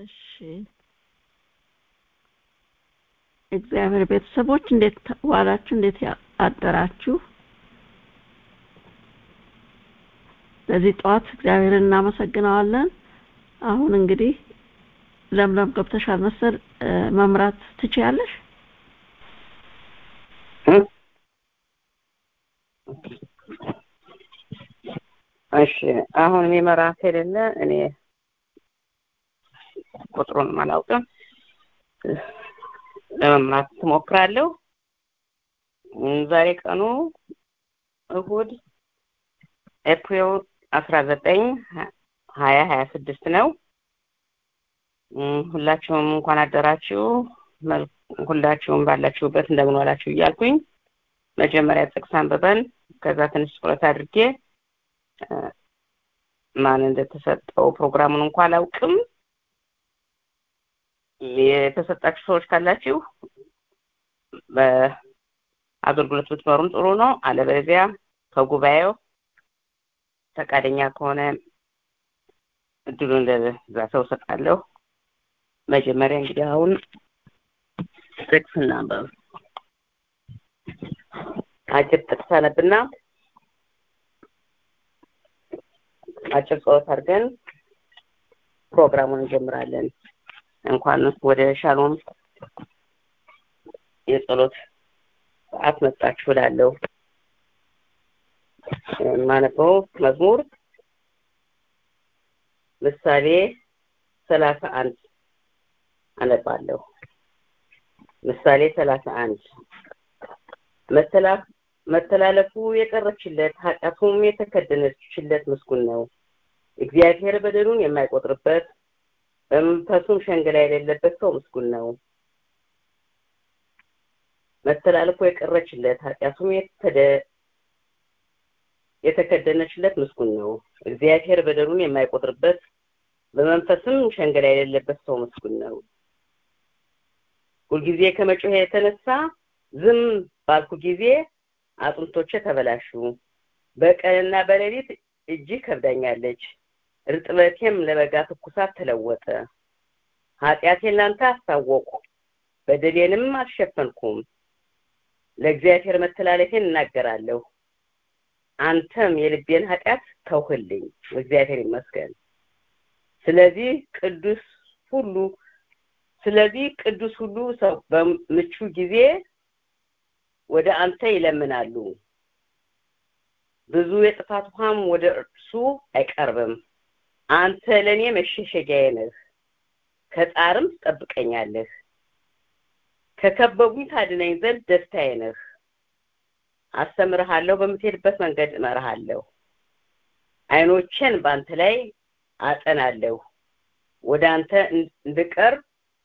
እሺ እግዚአብሔር ቤተሰቦች እንዴት ዋላችሁ? እንዴት አደራችሁ? ለዚህ ጠዋት እግዚአብሔርን እናመሰግነዋለን። አሁን እንግዲህ ለምለም ገብተሻል መሰል መምራት ትችያለሽ? እሺ አሁን የሚመራ ከሌለ እኔ ቁጥሩን አላውቅም ለመምራት ትሞክራለሁ። ዛሬ ቀኑ እሁድ ኤፕሪል አስራ ዘጠኝ ሀያ ሀያ ስድስት ነው። ሁላችሁም እንኳን አደራችሁ። ሁላችሁም ባላችሁበት እንደምን ዋላችሁ እያልኩኝ መጀመሪያ ጥቅስ አንብበን ከዛ ትንሽ ትኩረት አድርጌ ማን እንደተሰጠው ፕሮግራሙን እንኳን አላውቅም። የተሰጣችሁ ሰዎች ካላችሁ በአገልግሎት ብትመሩም ጥሩ ነው። አለበለዚያ ከጉባኤው ፈቃደኛ ከሆነ እድሉን ለዛ ሰው ሰጣለሁ። መጀመሪያ እንግዲህ አሁን ጥቅስ እናንበብ። አጭር ጥቅስ አነብና አጭር ጸሎት አድርገን ፕሮግራሙን እንጀምራለን። እንኳን ወደ ሻሎም የጸሎት ሰዓት መጣችሁ እላለሁ። የማነበው መዝሙር ምሳሌ ሰላሳ አንድ አነባለሁ። ምሳሌ ሰላሳ አንድ መተላለፉ የቀረችለት ኃጢአቱም የተከደነችለት ምስጉን ነው። እግዚአብሔር በደሉን የማይቆጥርበት በመንፈሱም ሸንገላ የሌለበት ሰው ምስጉን ነው። መተላለፉ የቀረችለት ኃጢአቱም የተከደነችለት ምስጉን ነው። እግዚአብሔር በደሉን የማይቆጥርበት በመንፈስም ሸንገላ የሌለበት ሰው ምስጉን ነው። ሁልጊዜ ከመጮህ የተነሳ ዝም ባልኩ ጊዜ አጥንቶቼ ተበላሹ። በቀንና በሌሊት እጅህ ከብዳኛለች፣ እርጥበቴም ለበጋ ትኩሳት ተለወጠ። ኃጢአቴን ላንተ አስታወቁ፣ በደሌንም አልሸፈንኩም። ለእግዚአብሔር መተላለፌን እናገራለሁ፣ አንተም የልቤን ኃጢአት ተውህልኝ። እግዚአብሔር ይመስገን። ስለዚህ ቅዱስ ሁሉ ስለዚህ ቅዱስ ሁሉ ሰው በምቹ ጊዜ ወደ አንተ ይለምናሉ። ብዙ የጥፋት ውሃም ወደ እርሱ አይቀርብም። አንተ ለእኔ መሸሸጊያዬ ነህ፣ ከጣርም ትጠብቀኛለህ። ከከበቡኝ ታድነኝ ዘንድ ደስታዬ ነህ። አስተምርሃለሁ፣ በምትሄድበት መንገድ እመርሃለሁ። ዓይኖቼን በአንተ ላይ አጠናለሁ። ወደ አንተ እንድቀርብ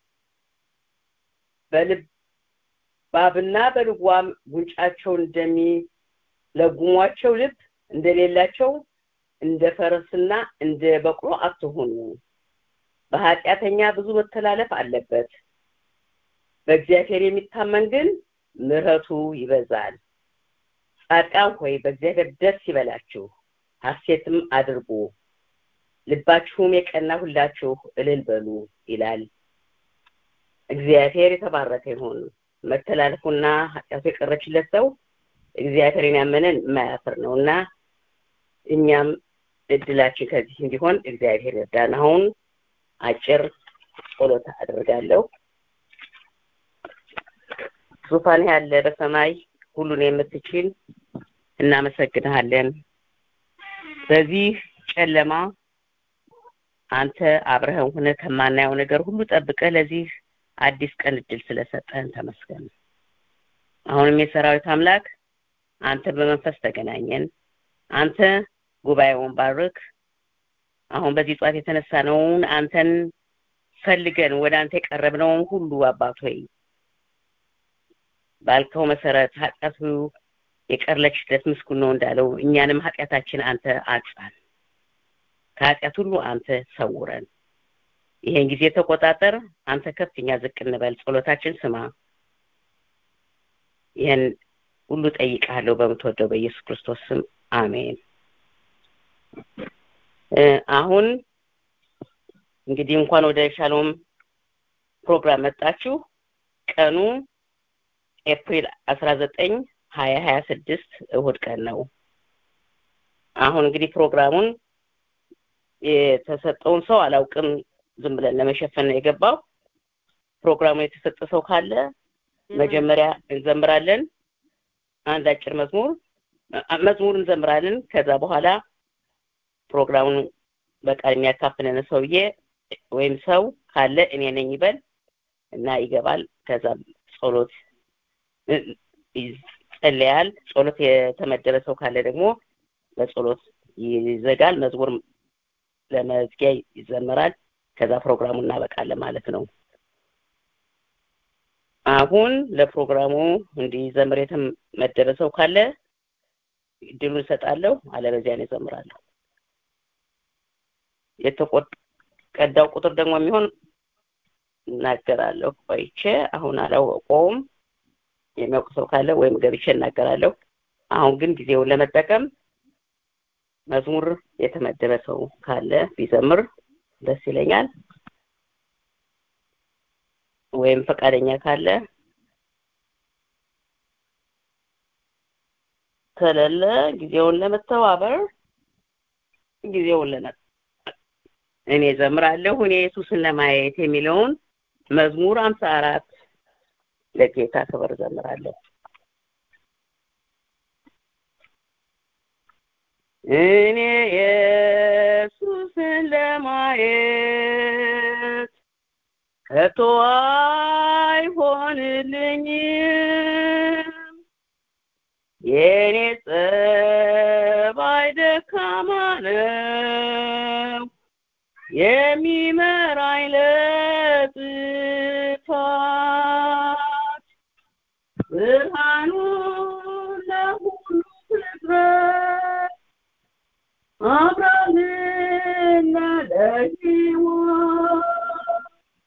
በልባብና በልጓም ጉንጫቸው እንደሚለጉሟቸው ልብ እንደሌላቸው እንደ ፈረስና እንደ በቅሎ አትሁኑ። በኃጢአተኛ ብዙ መተላለፍ አለበት፣ በእግዚአብሔር የሚታመን ግን ምሕረቱ ይበዛል። ጻድቃን ሆይ በእግዚአብሔር ደስ ይበላችሁ፣ ሐሴትም አድርጉ፣ ልባችሁም የቀና ሁላችሁ እልል በሉ ይላል። እግዚአብሔር የተባረከ ይሁን። መተላለፉና ኃጢአቱ የቀረችለት ሰው እግዚአብሔርን ያመነን የማያፍር ነው እና እኛም እድላችን ከዚህ እንዲሆን እግዚአብሔር ይርዳን። አሁን አጭር ጸሎት አደርጋለሁ። ዙፋን ያለ በሰማይ ሁሉን የምትችል እናመሰግንሃለን። በዚህ ጨለማ አንተ አብረኸን ሆነ ከማናየው ነገር ሁሉ ጠብቀህ ለዚህ አዲስ ቀን እድል ስለሰጠህን ተመስገን። አሁንም የሰራዊት አምላክ አንተ በመንፈስ ተገናኘን። አንተ ጉባኤውን ባርክ። አሁን በዚህ ጧት የተነሳነውን አንተን ፈልገን ወደ አንተ የቀረብነውን ሁሉ አባት ሆይ ባልከው መሰረት ኃጢአቱ የቀረችለት ምስጉን ነው እንዳለው እኛንም ኃጢአታችን አንተ አንጻን፣ ከኃጢአት ሁሉ አንተ ሰውረን። ይሄን ጊዜ ተቆጣጠር። አንተ ከፍ እኛ ዝቅ እንበል። ጸሎታችን ስማ። ይህን ሁሉ ጠይቃለሁ በምትወደው በኢየሱስ ክርስቶስ ስም አሜን። አሁን እንግዲህ እንኳን ወደ ሻሎም ፕሮግራም መጣችሁ። ቀኑ ኤፕሪል አስራ ዘጠኝ ሀያ ሀያ ስድስት እሁድ ቀን ነው። አሁን እንግዲህ ፕሮግራሙን የተሰጠውን ሰው አላውቅም፣ ዝም ብለን ለመሸፈን ነው የገባው። ፕሮግራሙ የተሰጠ ሰው ካለ መጀመሪያ እንዘምራለን፣ አንድ አጭር መዝሙር መዝሙር እንዘምራለን። ከዛ በኋላ ፕሮግራሙን በቃል የሚያካፍለን ሰውዬ ወይም ሰው ካለ እኔ ነኝ ይበል እና ይገባል። ከዛ ጸሎት ይጸለያል። ጸሎት የተመደበ ሰው ካለ ደግሞ በጸሎት ይዘጋል። መዝሙር ለመዝጊያ ይዘመራል። ከዛ ፕሮግራሙ እናበቃለን ማለት ነው። አሁን ለፕሮግራሙ እንዲዘምር የተመደበ ሰው ካለ እድሉን እሰጣለሁ። አለበዚያ እኔ እዘምራለሁ። የተቀዳው ቁጥር ደግሞ የሚሆን እናገራለሁ። ቆይቼ አሁን አላወቀውም። የሚያውቅ ሰው ካለ ወይም ገብቼ እናገራለሁ። አሁን ግን ጊዜውን ለመጠቀም መዝሙር የተመደበ ሰው ካለ ቢዘምር ደስ ይለኛል። ወይም ፈቃደኛ ካለ ከሌለ ጊዜውን ለመተባበር ጊዜውን ለመ እኔ ዘምራለሁ እኔ ኢየሱስን ለማየት የሚለውን መዝሙር አምሳ አራት ለጌታ ክብር ዘምራለሁ። እኔ ኢየሱስን ለማየት ከቶ አይሆንልኝም የኔ ጸባይ ደካማ ነው የሚመራኝ ለጥፋት ብርሃኑን ለሁሉ ፍጥረት አብራልና ለሕይወት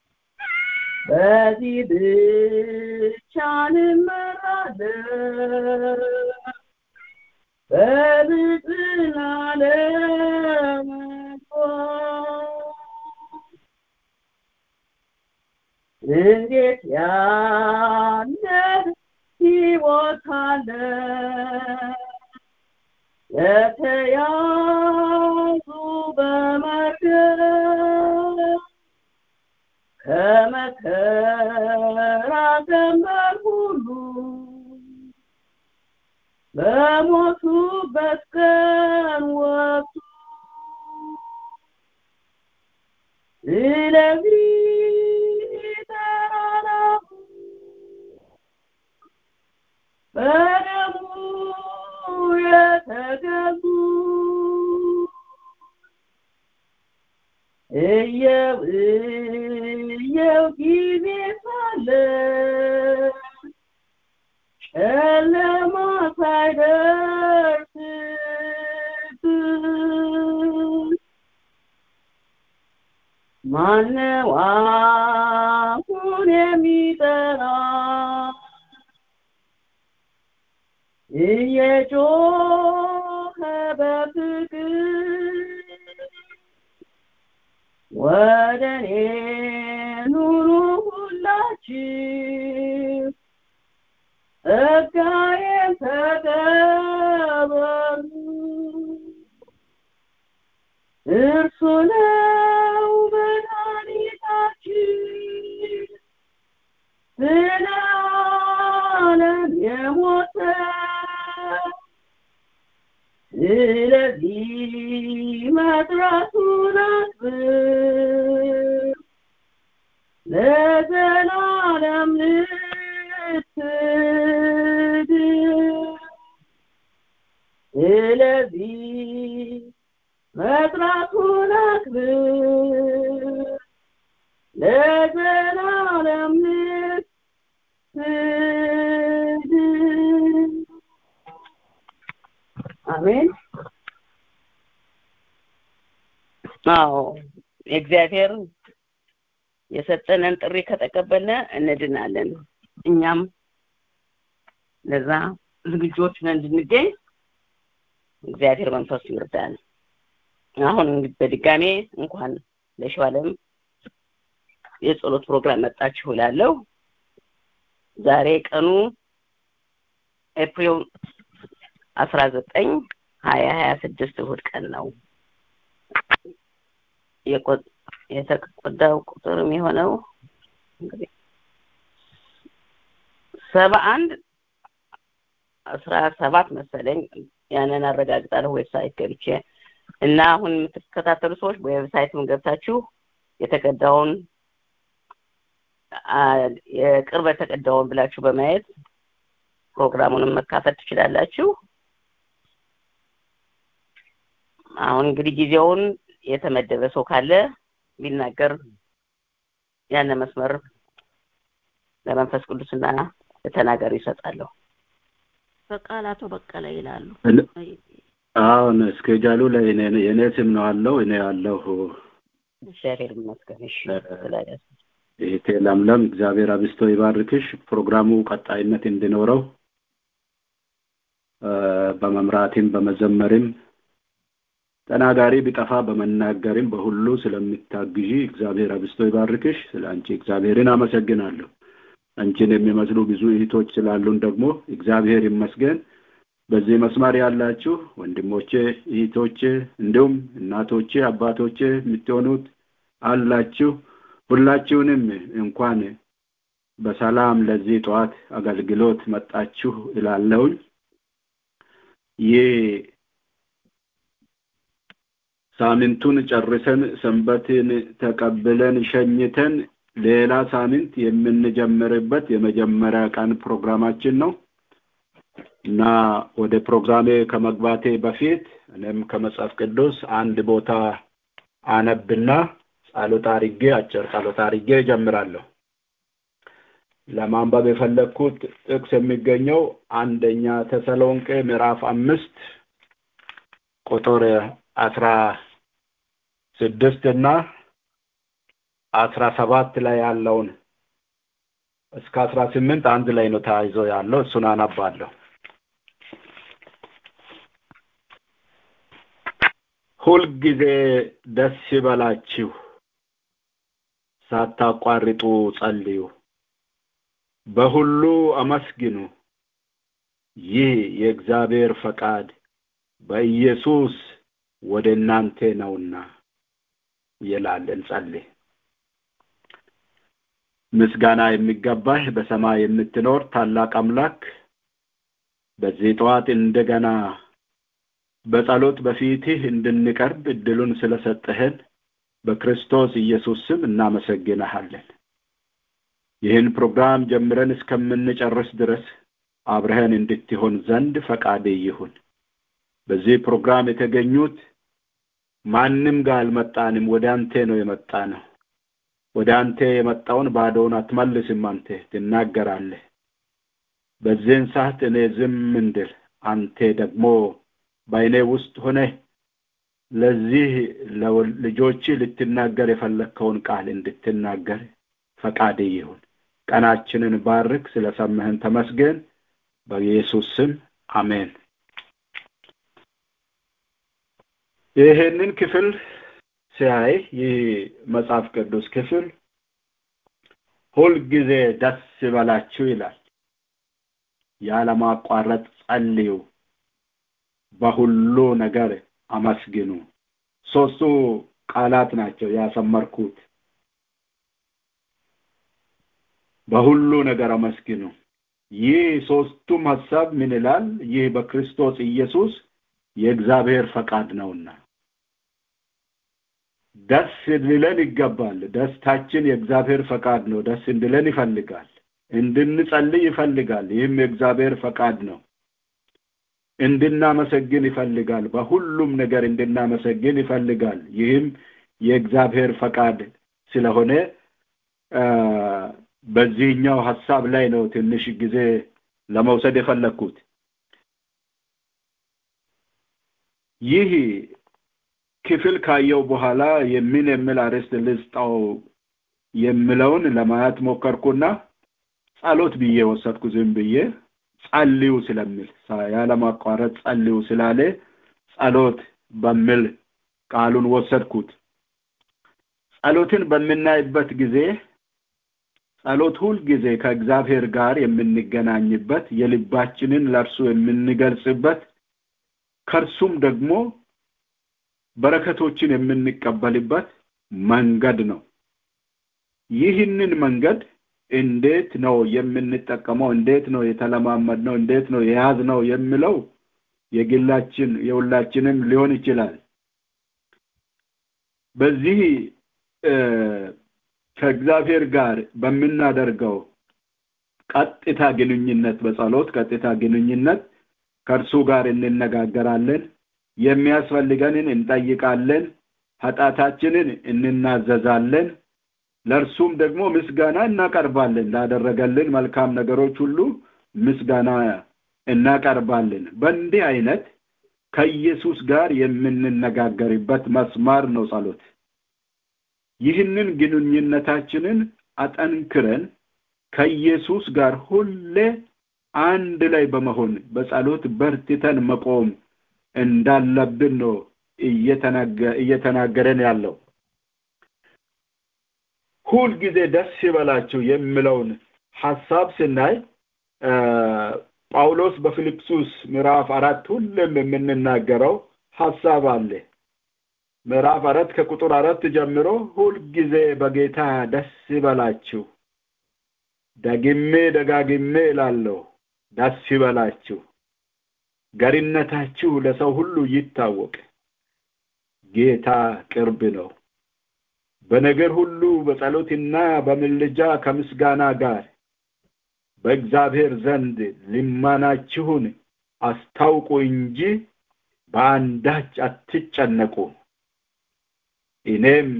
በዚህ ብቻ እንመራለን በብፅና ለመግባት እንዴት ያለ ሕይወት አለ የተያዙ በመርገም ከመከራ ቀንበር ሁሉ በሞቱበት ቀን ወጡ ስለዚህ ተራራሁ በደሙ የተገዙ እየው እየው ጊዜ ሳለ ጨለማ ሳይደርስብን ማነው አፉን የሚጠራ እየጮኸ በፍቅር ወደ እኔ ኑሩ ሁላችሁ ጸጋዬን ተቀበሉ እርሱ ነው መድኃኒታችን ስለ ዓለም የሞተ ስለዚህ መጥራቱን አስብ ለዘላለም ልትድን ስለዚህ መጥራቱን አክብር ለዘላለም ልትድን አሜን አዎ እግዚአብሔር የሰጠንን ጥሪ ከተቀበልነ እንድናለን እኛም ለዛ ዝግጆች ነን እንድንገኝ እግዚአብሔር መንፈሱ ይርዳል አሁን እንግዲህ በድጋሜ እንኳን ለሸዋለም የጸሎት ፕሮግራም መጣችሁ እላለሁ። ዛሬ ቀኑ ኤፕሪል አስራ ዘጠኝ ሀያ ሀያ ስድስት እሁድ ቀን ነው። የተቆዳው ቁጥር የሚሆነው እንግዲህ ሰባ አንድ አስራ ሰባት መሰለኝ። ያንን አረጋግጣለሁ ዌብሳይት ገብቼ እና አሁን የምትከታተሉ ሰዎች በዌብሳይትም ገብታችሁ የተቀዳውን የቅርብ የተቀዳውን ብላችሁ በማየት ፕሮግራሙንም መካፈል ትችላላችሁ። አሁን እንግዲህ ጊዜውን የተመደበ ሰው ካለ ቢናገር ያን መስመር ለመንፈስ ቅዱስና ለተናጋሪ ይሰጣለሁ። በቃል አቶ በቀለ ይላሉ። አሁን እስኬጃሉ ላይ የእኔ ስም ነው አለው እኔ ያለሁ እግዚአብሔር ይመስገን። እሺ ስላያስ እህቴ ለምለም እግዚአብሔር አብስቶ ይባርክሽ። ፕሮግራሙ ቀጣይነት እንዲኖረው በመምራትም በመዘመርም ተናጋሪ ቢጠፋ በመናገርም በሁሉ ስለምታግዢ እግዚአብሔር አብስቶ ይባርክሽ። ስለ አንቺ እግዚአብሔርን አመሰግናለሁ። አንቺን የሚመስሉ ብዙ እህቶች ስላሉን ደግሞ እግዚአብሔር ይመስገን። በዚህ መስመር ያላችሁ ወንድሞቼ፣ እህቶቼ እንዲሁም እናቶቼ፣ አባቶቼ የምትሆኑት አላችሁ። ሁላችሁንም እንኳን በሰላም ለዚህ ጠዋት አገልግሎት መጣችሁ እላለሁኝ። ይህ ሳምንቱን ጨርሰን ሰንበትን ተቀብለን ሸኝተን ሌላ ሳምንት የምንጀምርበት የመጀመሪያ ቀን ፕሮግራማችን ነው እና ወደ ፕሮግራሜ ከመግባቴ በፊት እኔም ከመጽሐፍ ቅዱስ አንድ ቦታ አነብና ጸሎት አድርጌ አጭር ጸሎት አድርጌ እጀምራለሁ። ለማንበብ የፈለግኩት ጥቅስ የሚገኘው አንደኛ ተሰሎንቄ ምዕራፍ አምስት ቁጥር አስራ ስድስት እና አስራ ሰባት ላይ ያለውን እስከ አስራ ስምንት አንድ ላይ ነው ተያይዞ ያለው እሱን አነባለሁ። ሁልጊዜ ደስ ይበላችሁ፣ ሳታቋርጡ ጸልዩ፣ በሁሉ አመስግኑ፣ ይህ የእግዚአብሔር ፈቃድ በኢየሱስ ወደ እናንተ ነውና ይላል። እንጸልይ። ምስጋና የሚገባህ በሰማይ የምትኖር ታላቅ አምላክ በዚህ ጠዋት እንደገና በጸሎት በፊትህ እንድንቀርብ እድሉን ስለሰጠህን በክርስቶስ ኢየሱስ ስም እናመሰግንሃለን። ይህን ፕሮግራም ጀምረን እስከምንጨርስ ድረስ አብረህን እንድትሆን ዘንድ ፈቃድ ይሁን። በዚህ ፕሮግራም የተገኙት ማንም ጋር አልመጣንም፣ ወደ አንተ ነው የመጣ ነው። ወደ አንተ የመጣውን ባዶውን አትመልስም። አንተ ትናገራለህ። በዚህን ሰዓት እኔ ዝም እንድል አንተ ደግሞ በአይኔ ውስጥ ሆነ ለዚህ ልጆች ልትናገር የፈለግከውን ቃል እንድትናገር ፈቃድ ይሁን። ቀናችንን ባርክ። ስለሰማህን ተመስገን። በኢየሱስ ስም አሜን። ይህንን ክፍል ሲያይ ይህ መጽሐፍ ቅዱስ ክፍል ሁልጊዜ ደስ ይበላችሁ ይላል። ያለማቋረጥ ጸልዩ፣ በሁሉ ነገር አመስግኑ። ሶስቱ ቃላት ናቸው ያሰመርኩት። በሁሉ ነገር አመስግኑ። ይህ ሶስቱም ሀሳብ ምን ይላል? ይህ በክርስቶስ ኢየሱስ የእግዚአብሔር ፈቃድ ነውና ደስ እንዲለን ይገባል። ደስታችን የእግዚአብሔር ፈቃድ ነው። ደስ እንዲለን ይፈልጋል። እንድንጸልይ ይፈልጋል። ይህም የእግዚአብሔር ፈቃድ ነው። እንድናመሰግን ይፈልጋል። በሁሉም ነገር እንድናመሰግን ይፈልጋል። ይህም የእግዚአብሔር ፈቃድ ስለሆነ በዚህኛው ሀሳብ ላይ ነው ትንሽ ጊዜ ለመውሰድ የፈለግኩት። ይህ ክፍል ካየው በኋላ የምን የሚል አርዕስት ልስጠው የምለውን ለማየት ሞከርኩና ጸሎት ብዬ ወሰድኩ። ዝም ብዬ ጸልዩ ስለሚል ያለማቋረጥ ጸልዩ ስላለ ጸሎት በሚል ቃሉን ወሰድኩት። ጸሎትን በምናይበት ጊዜ ጸሎት ሁልጊዜ ከእግዚአብሔር ጋር የምንገናኝበት የልባችንን ለእርሱ የምንገልጽበት ከእርሱም ደግሞ በረከቶችን የምንቀበልበት መንገድ ነው ይህንን መንገድ እንዴት ነው የምንጠቀመው እንዴት ነው የተለማመድ ነው እንዴት ነው የያዝ ነው የሚለው የግላችን የሁላችንም ሊሆን ይችላል በዚህ ከእግዚአብሔር ጋር በምናደርገው ቀጥታ ግንኙነት በጸሎት ቀጥታ ግንኙነት ከእርሱ ጋር እንነጋገራለን የሚያስፈልገንን እንጠይቃለን ኃጢአታችንን እንናዘዛለን ለእርሱም ደግሞ ምስጋና እናቀርባለን ላደረገልን መልካም ነገሮች ሁሉ ምስጋና እናቀርባለን በእንዲህ አይነት ከኢየሱስ ጋር የምንነጋገርበት መስማር ነው ጸሎት ይህንን ግንኙነታችንን አጠንክረን ከኢየሱስ ጋር ሁሌ አንድ ላይ በመሆን በጸሎት በርትተን መቆም እንዳለብን ነው እየተናገረን ያለው ሁል ጊዜ ደስ ይበላችሁ የሚለውን ሐሳብ ስናይ ጳውሎስ በፊልጵሱስ ምዕራፍ አራት ሁሉም የምንናገረው ሐሳብ አለ ምዕራፍ አራት ከቁጥር አራት ጀምሮ ሁልጊዜ በጌታ ደስ ይበላችሁ ደግሜ ደጋግሜ እላለሁ ደስ ይበላችሁ ገሪነታችሁ ለሰው ሁሉ ይታወቅ ጌታ ቅርብ ነው በነገር ሁሉ በጸሎትና በምልጃ ከምስጋና ጋር በእግዚአብሔር ዘንድ ልማናችሁን አስታውቁ እንጂ በአንዳች አትጨነቁ እኔም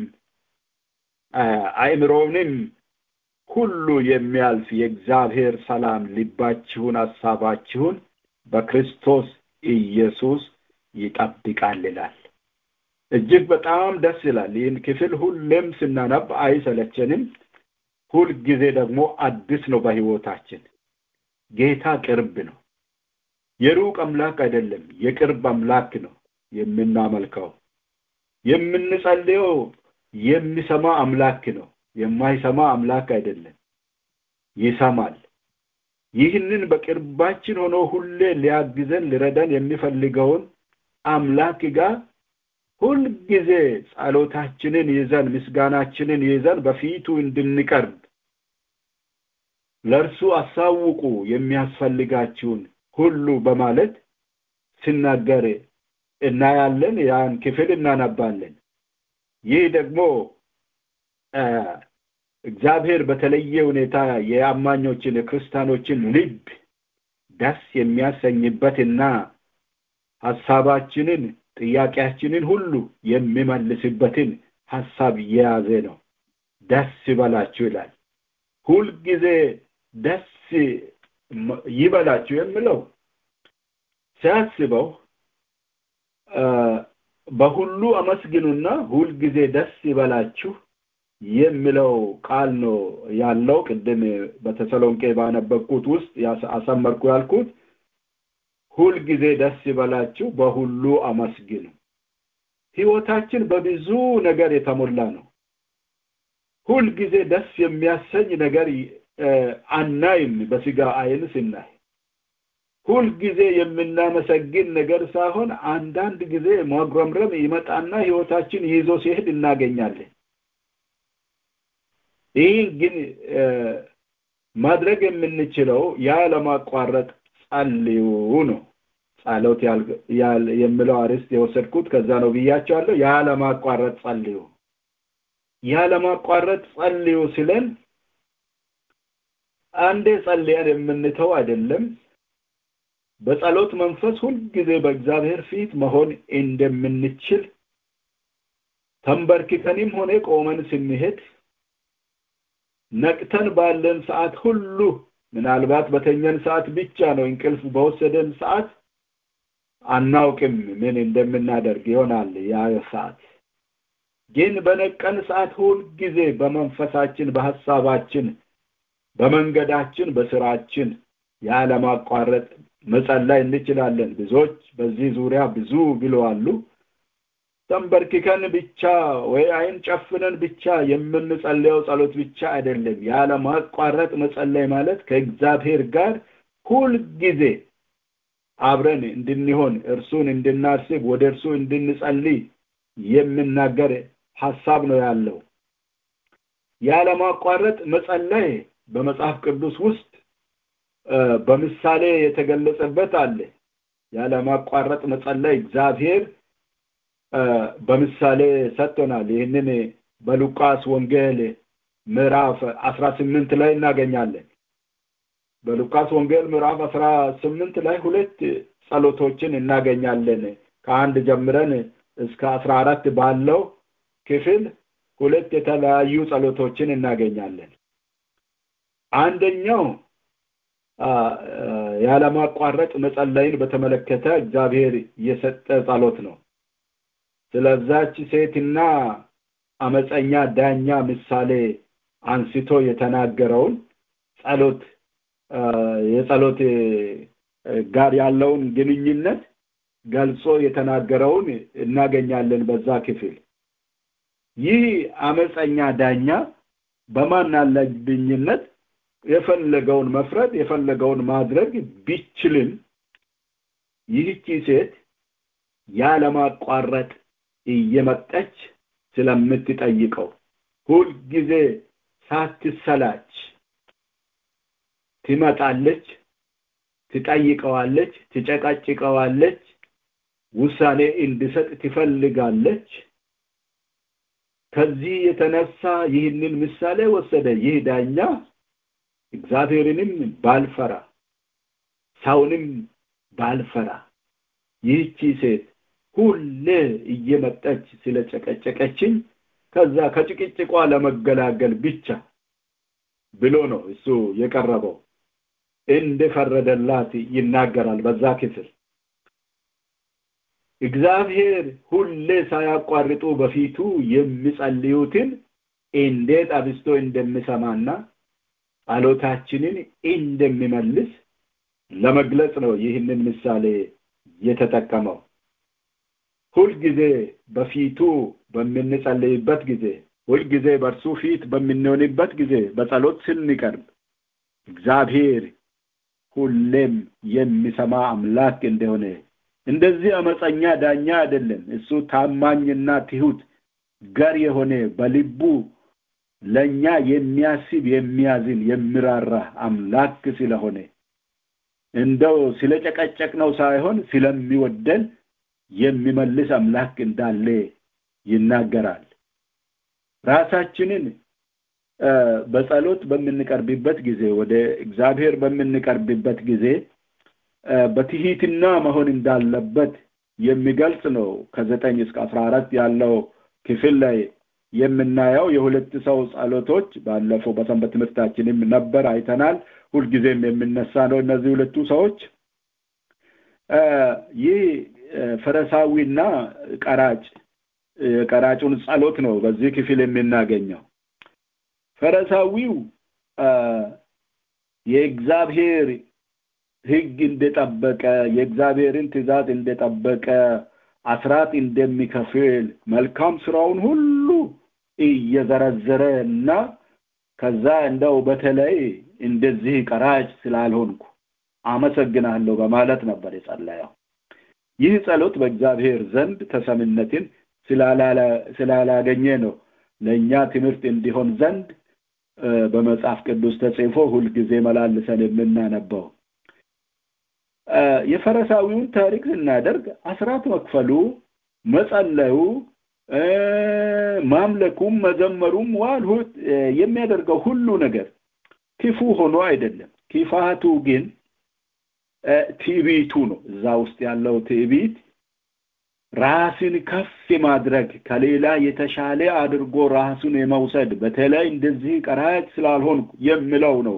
አእምሮንም ሁሉ የሚያልፍ የእግዚአብሔር ሰላም ልባችሁን ሐሳባችሁን በክርስቶስ ኢየሱስ ይጠብቃል ይላል እጅግ በጣም ደስ ይላል ይህን ክፍል ሁሌም ስናነብ አይሰለቸንም ሁልጊዜ ደግሞ አዲስ ነው በህይወታችን ጌታ ቅርብ ነው የሩቅ አምላክ አይደለም የቅርብ አምላክ ነው የምናመልከው የምንጸልየው የሚሰማ አምላክ ነው የማይሰማ አምላክ አይደለም ይሰማል ይህንን በቅርባችን ሆኖ ሁሌ ሊያግዘን ሊረዳን የሚፈልገውን አምላክ ጋር ሁልጊዜ ጸሎታችንን ይዘን ምስጋናችንን ይዘን በፊቱ እንድንቀርብ ለእርሱ አሳውቁ የሚያስፈልጋችሁን ሁሉ በማለት ሲናገር እናያለን ያን ክፍል እናነባለን ይህ ደግሞ እግዚአብሔር በተለየ ሁኔታ የአማኞችን የክርስቲያኖችን ልብ ደስ የሚያሰኝበትና ሀሳባችንን ጥያቄያችንን ሁሉ የሚመልስበትን ሀሳብ የያዘ ነው ደስ ይበላችሁ ይላል ሁልጊዜ ደስ ይበላችሁ የምለው ሲያስበው በሁሉ አመስግኑና ሁልጊዜ ደስ ይበላችሁ የሚለው ቃል ነው ያለው ቅድም በተሰሎንቄ ባነበብኩት ውስጥ አሰመርኩ ያልኩት ሁልጊዜ ደስ ይበላችሁ በሁሉ አመስግኑ ህይወታችን በብዙ ነገር የተሞላ ነው ሁልጊዜ ደስ የሚያሰኝ ነገር አናይም በስጋ አይን ስናይ ሁልጊዜ የምናመሰግን ነገር ሳይሆን አንዳንድ ጊዜ ማጉረምረም ይመጣና ህይወታችን ይዞ ሲሄድ እናገኛለን ይህ ግን ማድረግ የምንችለው ያለማቋረጥ ጸልዩ ነው ጸሎት የምለው አርዕስት የወሰድኩት ከዛ ነው ብያቸዋለሁ ያለማቋረጥ ጸልዩ ያለማቋረጥ ጸልዩ ሲለን አንዴ ጸልየን የምንተው አይደለም በጸሎት መንፈስ ሁልጊዜ በእግዚአብሔር ፊት መሆን እንደምንችል ተንበርክከንም ሆነ ቆመን ስንሄድ ነቅተን ባለን ሰዓት ሁሉ ምናልባት በተኘን ሰዓት ብቻ ነው እንቅልፍ በወሰደን ሰዓት አናውቅም ምን እንደምናደርግ ይሆናል ያ ሰዓት ግን በነቀን ሰዓት ሁልጊዜ በመንፈሳችን በሐሳባችን በመንገዳችን በስራችን ያለማቋረጥ መጸለይ እንችላለን ብዙዎች በዚህ ዙሪያ ብዙ ብለዋሉ ተንበርክከን ብቻ ወይ አይን ጨፍነን ብቻ የምንጸልየው ጸሎት ብቻ አይደለም። ያለ ማቋረጥ መጸለይ ማለት ከእግዚአብሔር ጋር ሁልጊዜ አብረን እንድንሆን እርሱን እንድናስብ ወደ እርሱ እንድንጸልይ የምናገር ሐሳብ ነው ያለው። ያለማቋረጥ መጸለይ በመጽሐፍ ቅዱስ ውስጥ በምሳሌ የተገለጸበት አለ። ያለማቋረጥ መጸለይ እግዚአብሔር በምሳሌ ሰጥቶናል። ይህንን በሉቃስ ወንጌል ምዕራፍ አስራ ስምንት ላይ እናገኛለን። በሉቃስ ወንጌል ምዕራፍ አስራ ስምንት ላይ ሁለት ጸሎቶችን እናገኛለን። ከአንድ ጀምረን እስከ አስራ አራት ባለው ክፍል ሁለት የተለያዩ ጸሎቶችን እናገኛለን። አንደኛው ያለማቋረጥ መጸለይን በተመለከተ እግዚአብሔር የሰጠ ጸሎት ነው። ስለዛች ሴትና አመፀኛ ዳኛ ምሳሌ አንስቶ የተናገረውን ጸሎት የጸሎት ጋር ያለውን ግንኙነት ገልጾ የተናገረውን እናገኛለን በዛ ክፍል። ይህ አመፀኛ ዳኛ በማን አለብኝነት የፈለገውን መፍረድ የፈለገውን ማድረግ ቢችልም ይህቺ ሴት ያለማቋረጥ እየመጣች ስለምትጠይቀው ሁልጊዜ ሳትሰላች ትመጣለች፣ ትጠይቀዋለች፣ ትጨቃጭቀዋለች፣ ውሳኔ እንዲሰጥ ትፈልጋለች። ከዚህ የተነሳ ይህንን ምሳሌ ወሰደ። ይህ ዳኛ እግዚአብሔርንም ባልፈራ ሰውንም ባልፈራ ይህቺ ሴት ሁሌ እየመጣች ስለጨቀጨቀችኝ ከዛ ከጭቅጭቋ ለመገላገል ብቻ ብሎ ነው እሱ የቀረበው። እንደፈረደላት ይናገራል በዛ ክፍል። እግዚአብሔር ሁሌ ሳያቋርጡ በፊቱ የሚጸልዩትን እንዴት አብስቶ እንደሚሰማና ጸሎታችንን እንደሚመልስ ለመግለጽ ነው ይህንን ምሳሌ የተጠቀመው። ሁልጊዜ በፊቱ በምንጸልይበት ጊዜ፣ ሁልጊዜ በእርሱ ፊት በምንሆንበት ጊዜ፣ በጸሎት ስንቀርብ እግዚአብሔር ሁሌም የሚሰማ አምላክ እንደሆነ እንደዚህ አመፀኛ ዳኛ አይደለም። እሱ ታማኝና ትሁት ገር የሆነ በልቡ ለኛ የሚያስብ የሚያዝን የሚራራ አምላክ ስለሆነ እንደው ስለጨቀጨቅ ነው ሳይሆን ስለሚወደን የሚመልስ አምላክ እንዳለ ይናገራል። ራሳችንን በጸሎት በምንቀርብበት ጊዜ ወደ እግዚአብሔር በምንቀርብበት ጊዜ በትሂትና መሆን እንዳለበት የሚገልጽ ነው። ከዘጠኝ እስከ አስራ አራት ያለው ክፍል ላይ የምናየው የሁለት ሰው ጸሎቶች ባለፈው በሰንበት ትምህርታችንም ነበር አይተናል። ሁልጊዜም የምነሳ ነው። እነዚህ ሁለቱ ሰዎች ይህ ፈረሳዊና ቀራጭ ቀራጩን ጸሎት ነው በዚህ ክፍል የምናገኘው። ፈረሳዊው የእግዚአብሔር ሕግ እንደጠበቀ የእግዚአብሔርን ትእዛዝ እንደጠበቀ አስራት እንደሚከፍል መልካም ስራውን ሁሉ እየዘረዘረ እና ከዛ እንደው በተለይ እንደዚህ ቀራጭ ስላልሆንኩ አመሰግናለሁ በማለት ነበር የጸለየው። ይህ ጸሎት በእግዚአብሔር ዘንድ ተሰምነትን ስላላገኘ ነው ለእኛ ትምህርት እንዲሆን ዘንድ በመጽሐፍ ቅዱስ ተጽፎ ሁልጊዜ መላልሰን የምናነበው። የፈረሳዊውን ታሪክ ስናደርግ አስራት መክፈሉ፣ መጸለዩ፣ ማምለኩም፣ መዘመሩም ዋልሁት የሚያደርገው ሁሉ ነገር ክፉ ሆኖ አይደለም። ክፋቱ ግን ትዕቢቱ ነው። እዛ ውስጥ ያለው ትዕቢት ራስን ከፍ ማድረግ ከሌላ የተሻለ አድርጎ ራሱን የመውሰድ በተለይ እንደዚህ ቀራጭ ስላልሆንኩ የሚለው ነው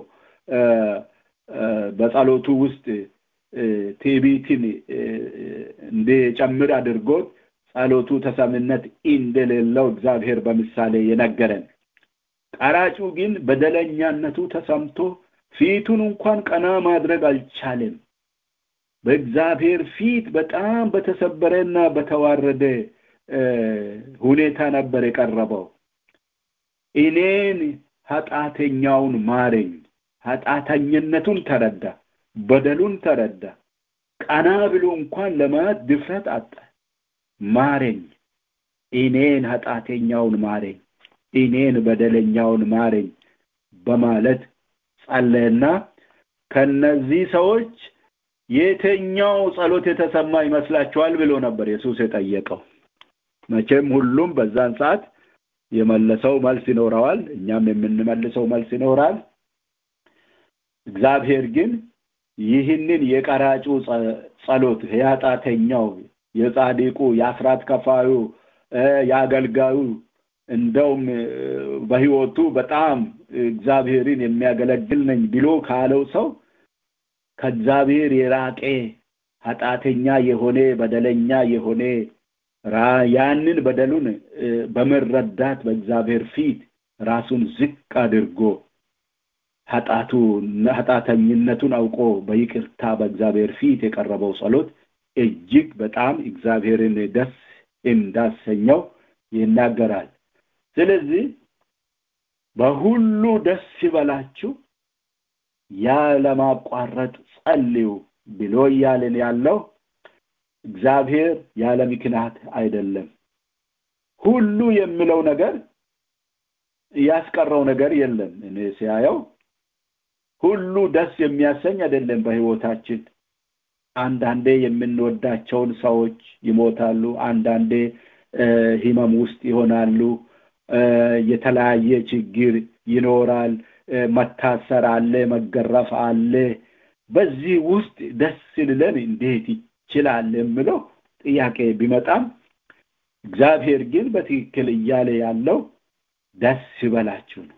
በጸሎቱ ውስጥ ትዕቢትን እንዲጨምር አድርጎት ጸሎቱ ተሰምነት እንደሌለው እግዚአብሔር በምሳሌ የነገረን። ቀራጩ ግን በደለኛነቱ ተሰምቶ ፊቱን እንኳን ቀና ማድረግ አልቻለም። በእግዚአብሔር ፊት በጣም በተሰበረና በተዋረደ ሁኔታ ነበር የቀረበው እኔን ኃጢአተኛውን ማረኝ ኃጢአተኝነቱን ተረዳ በደሉን ተረዳ ቀና ብሎ እንኳን ለማየት ድፍረት አጣ ማረኝ እኔን ኃጢአተኛውን ማረኝ እኔን በደለኛውን ማረኝ በማለት ጸለየና ከነዚህ ሰዎች የትኛው ጸሎት የተሰማ ይመስላችኋል ብሎ ነበር ኢየሱስ የጠየቀው መቼም ሁሉም በዛን ሰዓት የመለሰው መልስ ይኖረዋል እኛም የምንመልሰው መልስ ይኖራል እግዚአብሔር ግን ይህንን የቀራጩ ጸሎት የኃጢአተኛው የጻድቁ የአስራት ከፋዩ የአገልጋዩ እንደውም በህይወቱ በጣም እግዚአብሔርን የሚያገለግል ነኝ ብሎ ካለው ሰው ከእግዚአብሔር የራቀ ኃጢአተኛ የሆነ በደለኛ የሆነ ያንን በደሉን በመረዳት በእግዚአብሔር ፊት ራሱን ዝቅ አድርጎ ኃጢአቱ ኃጢአተኝነቱን አውቆ በይቅርታ በእግዚአብሔር ፊት የቀረበው ጸሎት እጅግ በጣም እግዚአብሔርን ደስ እንዳሰኘው ይናገራል ስለዚህ በሁሉ ደስ ይበላችሁ ያለማቋረጥ ጸልዩ ብሎ እያልን ያለው እግዚአብሔር ያለ ምክንያት አይደለም ሁሉ የሚለው ነገር ያስቀረው ነገር የለም እኔ ሲያየው ሁሉ ደስ የሚያሰኝ አይደለም በህይወታችን አንዳንዴ የምንወዳቸውን ሰዎች ይሞታሉ አንዳንዴ ህመም ውስጥ ይሆናሉ የተለያየ ችግር ይኖራል መታሰር አለ መገረፍ አለ በዚህ ውስጥ ደስ ልለን እንዴት ይችላል የምለው ጥያቄ ቢመጣም እግዚአብሔር ግን በትክክል እያለ ያለው ደስ ይበላችሁ ነው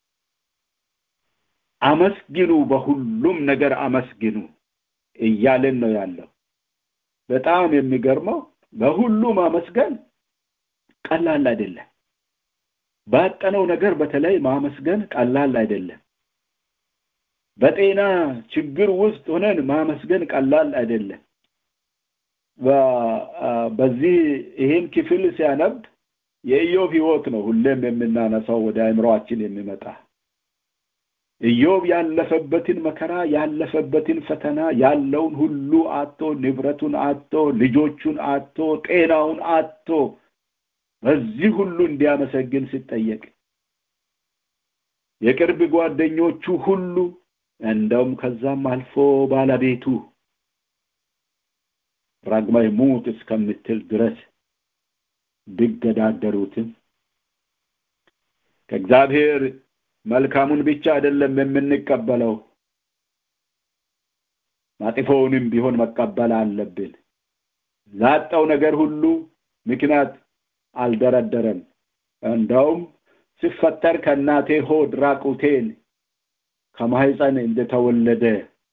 አመስግኑ በሁሉም ነገር አመስግኑ እያለን ነው ያለው በጣም የሚገርመው በሁሉ ማመስገን ቀላል አይደለም ባጠነው ነገር በተለይ ማመስገን ቀላል አይደለም በጤና ችግር ውስጥ ሆነን ማመስገን ቀላል አይደለም በዚህ ይህን ክፍል ሲያነብ የኢዮብ ህይወት ነው ሁሌም የምናነሳው ወደ አእምሮአችን የሚመጣ ኢዮብ ያለፈበትን መከራ ያለፈበትን ፈተና ያለውን ሁሉ አቶ ንብረቱን አቶ ልጆቹን አቶ ጤናውን አቶ በዚህ ሁሉ እንዲያመሰግን ሲጠየቅ የቅርብ ጓደኞቹ ሁሉ እንደውም ከዛም አልፎ ባለቤቱ ራግማይ ሙት እስከምትል ድረስ ቢገዳደሩትም ከእግዚአብሔር መልካሙን ብቻ አይደለም የምንቀበለው ማጥፎውንም ቢሆን መቀበል አለብን ላጣው ነገር ሁሉ ምክንያት አልደረደረም እንደውም ሲፈጠር ከእናቴ ሆድ ራቁቴን ከማህፀን እንደተወለደ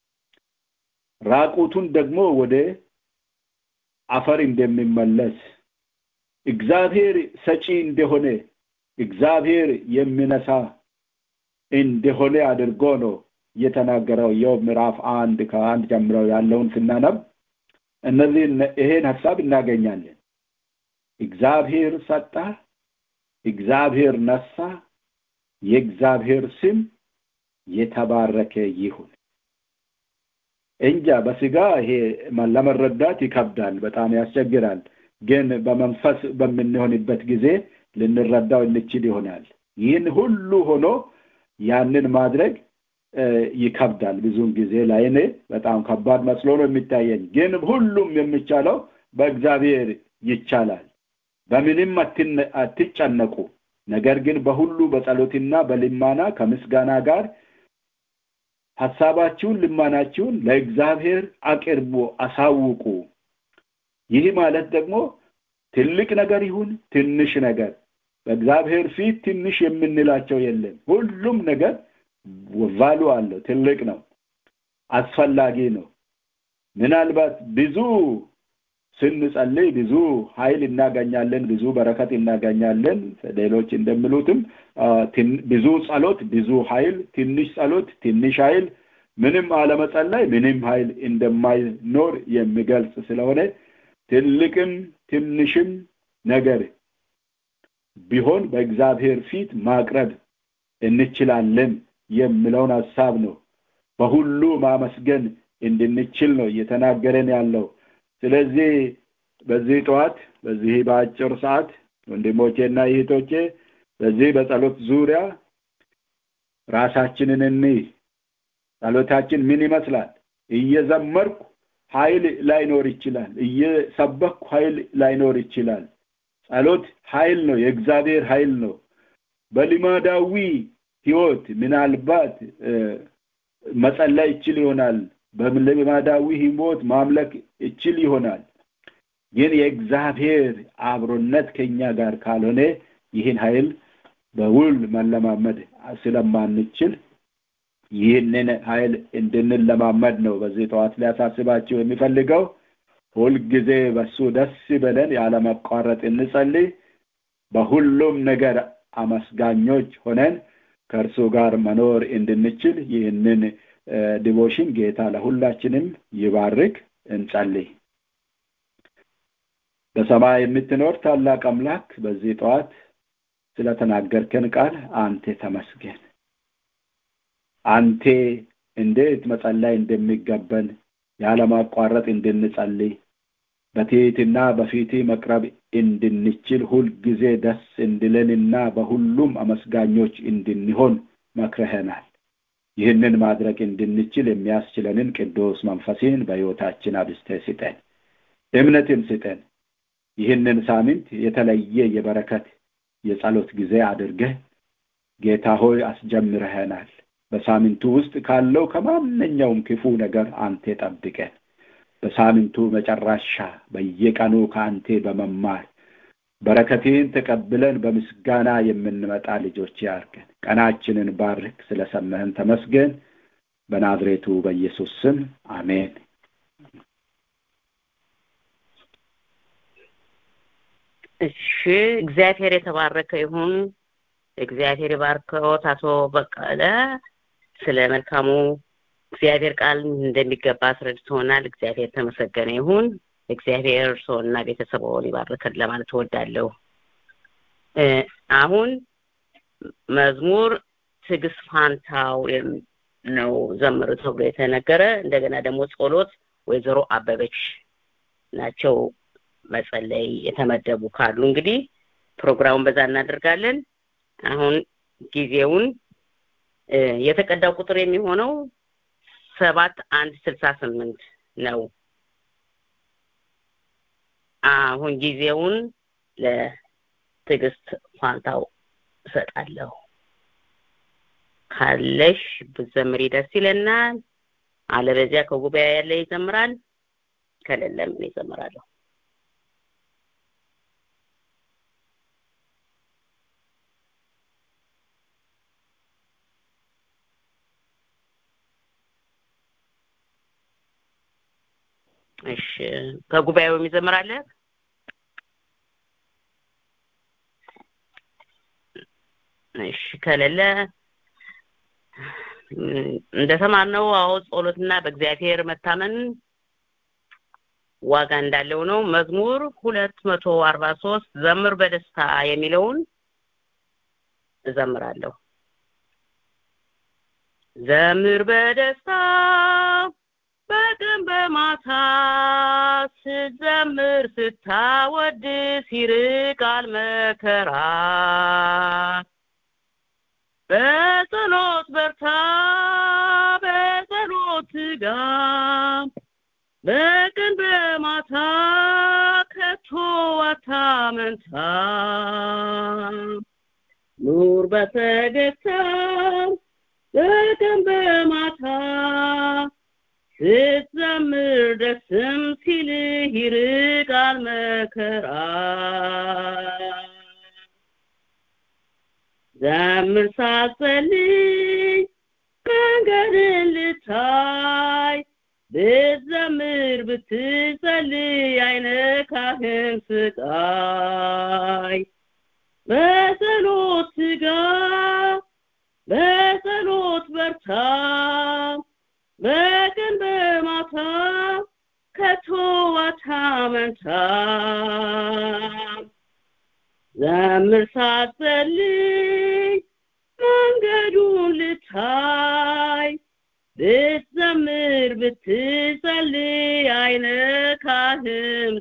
ራቁቱን ደግሞ ወደ አፈር እንደሚመለስ እግዚአብሔር ሰጪ እንደሆነ እግዚአብሔር የሚነሳ እንደሆነ አድርጎ ነው የተናገረው ኢዮብ ምዕራፍ አንድ ከአንድ ጀምረው ያለውን ስናነብ እነዚህ ይሄን ሀሳብ እናገኛለን እግዚአብሔር ሰጣ እግዚአብሔር ነሳ የእግዚአብሔር ስም የተባረከ ይሁን እንጃ በስጋ ይሄ ለመረዳት ይከብዳል በጣም ያስቸግራል ግን በመንፈስ በምንሆንበት ጊዜ ልንረዳው እንችል ይሆናል ይህን ሁሉ ሆኖ ያንን ማድረግ ይከብዳል ብዙውን ጊዜ ለአይኔ በጣም ከባድ መስሎ ነው የሚታየኝ ግን ሁሉም የሚቻለው በእግዚአብሔር ይቻላል በምንም አትጨነቁ ነገር ግን በሁሉ በጸሎትና በልማና ከምስጋና ጋር ሐሳባችሁን ልማናችሁን ለእግዚአብሔር አቅርቡ አሳውቁ ይህ ማለት ደግሞ ትልቅ ነገር ይሁን ትንሽ ነገር በእግዚአብሔር ፊት ትንሽ የምንላቸው የለም ሁሉም ነገር ቫሉ አለው ትልቅ ነው አስፈላጊ ነው ምናልባት ብዙ ስንጸልይ ብዙ ኃይል እናገኛለን ብዙ በረከት እናገኛለን ሌሎች እንደሚሉትም ብዙ ጸሎት ብዙ ኃይል ትንሽ ጸሎት ትንሽ ኃይል ምንም አለመጸለይ ምንም ኃይል እንደማይኖር የሚገልጽ ስለሆነ ትልቅም ትንሽም ነገር ቢሆን በእግዚአብሔር ፊት ማቅረብ እንችላለን የሚለውን ሀሳብ ነው በሁሉ ማመስገን እንድንችል ነው እየተናገረን ያለው ስለዚህ በዚህ ጠዋት በዚህ በአጭር ሰዓት ወንድሞቼና እህቶቼ በዚህ በጸሎት ዙሪያ ራሳችንን እንይ ጸሎታችን ምን ይመስላል እየዘመርኩ ኃይል ላይኖር ይችላል እየሰበኩ ኃይል ላይኖር ይችላል ጸሎት ኃይል ነው የእግዚአብሔር ኃይል ነው በልማዳዊ ህይወት ምናልባት መጸለይ ይችል ይሆናል በልማዳዊ ህይወት ማምለክ ይችል ይሆናል ግን የእግዚአብሔር አብሮነት ከኛ ጋር ካልሆነ ይህን ኃይል በውል መለማመድ ስለማንችል ይህንን ኃይል እንድንለማመድ ነው በዚህ ጠዋት ሊያሳስባቸው የሚፈልገው ሁልጊዜ በሱ ደስ በለን ያለመቋረጥ እንጸልይ በሁሉም ነገር አመስጋኞች ሆነን ከእርሱ ጋር መኖር እንድንችል ይህንን ዲቮሽን ጌታ ለሁላችንም ይባርክ እንጸልይ በሰማይ የምትኖር ታላቅ አምላክ በዚህ ጠዋት ስለተናገርከን ቃል አንተ ተመስገን አንቴ እንዴት መጸለይ እንደሚገበን ያለማቋረጥ እንድንጸልይ በትህትና በፊት መቅረብ እንድንችል ሁልጊዜ ደስ እንድለንና በሁሉም አመስጋኞች እንድንሆን መክረኸናል ይህንን ማድረግ እንድንችል የሚያስችለንን ቅዱስ መንፈስን በሕይወታችን አብስተ ስጠን እምነትን ስጠን ይህንን ሳምንት የተለየ የበረከት የጸሎት ጊዜ አድርገህ ጌታ ሆይ አስጀምረኸናል በሳምንቱ ውስጥ ካለው ከማንኛውም ክፉ ነገር አንተ ጠብቀን በሳምንቱ መጨረሻ በየቀኑ ከአንቴ በመማር በረከቴን ተቀብለን በምስጋና የምንመጣ ልጆች ያርገን ቀናችንን ባርክ ስለሰመህን ተመስገን በናዝሬቱ በኢየሱስ ስም አሜን እሺ እግዚአብሔር የተባረከ ይሁን እግዚአብሔር የባርከዎት አቶ በቀለ ስለ መልካሙ እግዚአብሔር ቃል እንደሚገባ አስረድቶናል እግዚአብሔር ተመሰገነ ይሁን እግዚአብሔር ሰውና ቤተሰቦን ይባርከን ለማለት እወዳለሁ አሁን መዝሙር ትዕግስት ፋንታው ነው ዘምሩ ተብሎ የተነገረ እንደገና ደግሞ ጸሎት ወይዘሮ አበበች ናቸው መጸለይ የተመደቡ ካሉ እንግዲህ ፕሮግራሙን በዛ እናደርጋለን አሁን ጊዜውን የተቀዳው ቁጥር የሚሆነው ሰባት አንድ ስልሳ ስምንት ነው አሁን ጊዜውን ለትዕግስት ፋንታው እሰጣለሁ ካለሽ ብዘምሪ ደስ ይለናል አለበዚያ ከጉባኤ ያለ ይዘምራል ከሌለ ምን ይዘምራለሁ እሺ ከጉባኤው የሚዘምር አለ እሺ ከሌለ እንደተማርነው አዎ ጸሎትና በእግዚአብሔር መታመን ዋጋ እንዳለው ነው መዝሙር ሁለት መቶ አርባ ሶስት ዘምር በደስታ የሚለውን እዘምራለሁ ዘምር በደስታ በቀን በማታ ስትዘምር ስታወድስ ይርቃል መከራ በጸሎት በርታ በጸሎት ትጋ በቀን በማታ ከቶ አታመንታ ኑር በፈገግታ በቀን በማታ ስትዘምር ደስም ሲልህ ይርቃል መከራ ዘምር ሳትጸልይ መንገድን ልታይ ብትዘምር ብትጸልይ አይነካህም ስቃይ በጸሎት ትጋ በጸሎት በርታ በቀን በማታ ከቶ አታመንታ ዘምር ሳትጸልይ መንገዱን ልታይ ብትዘምር ብትጸልይ አይነካህም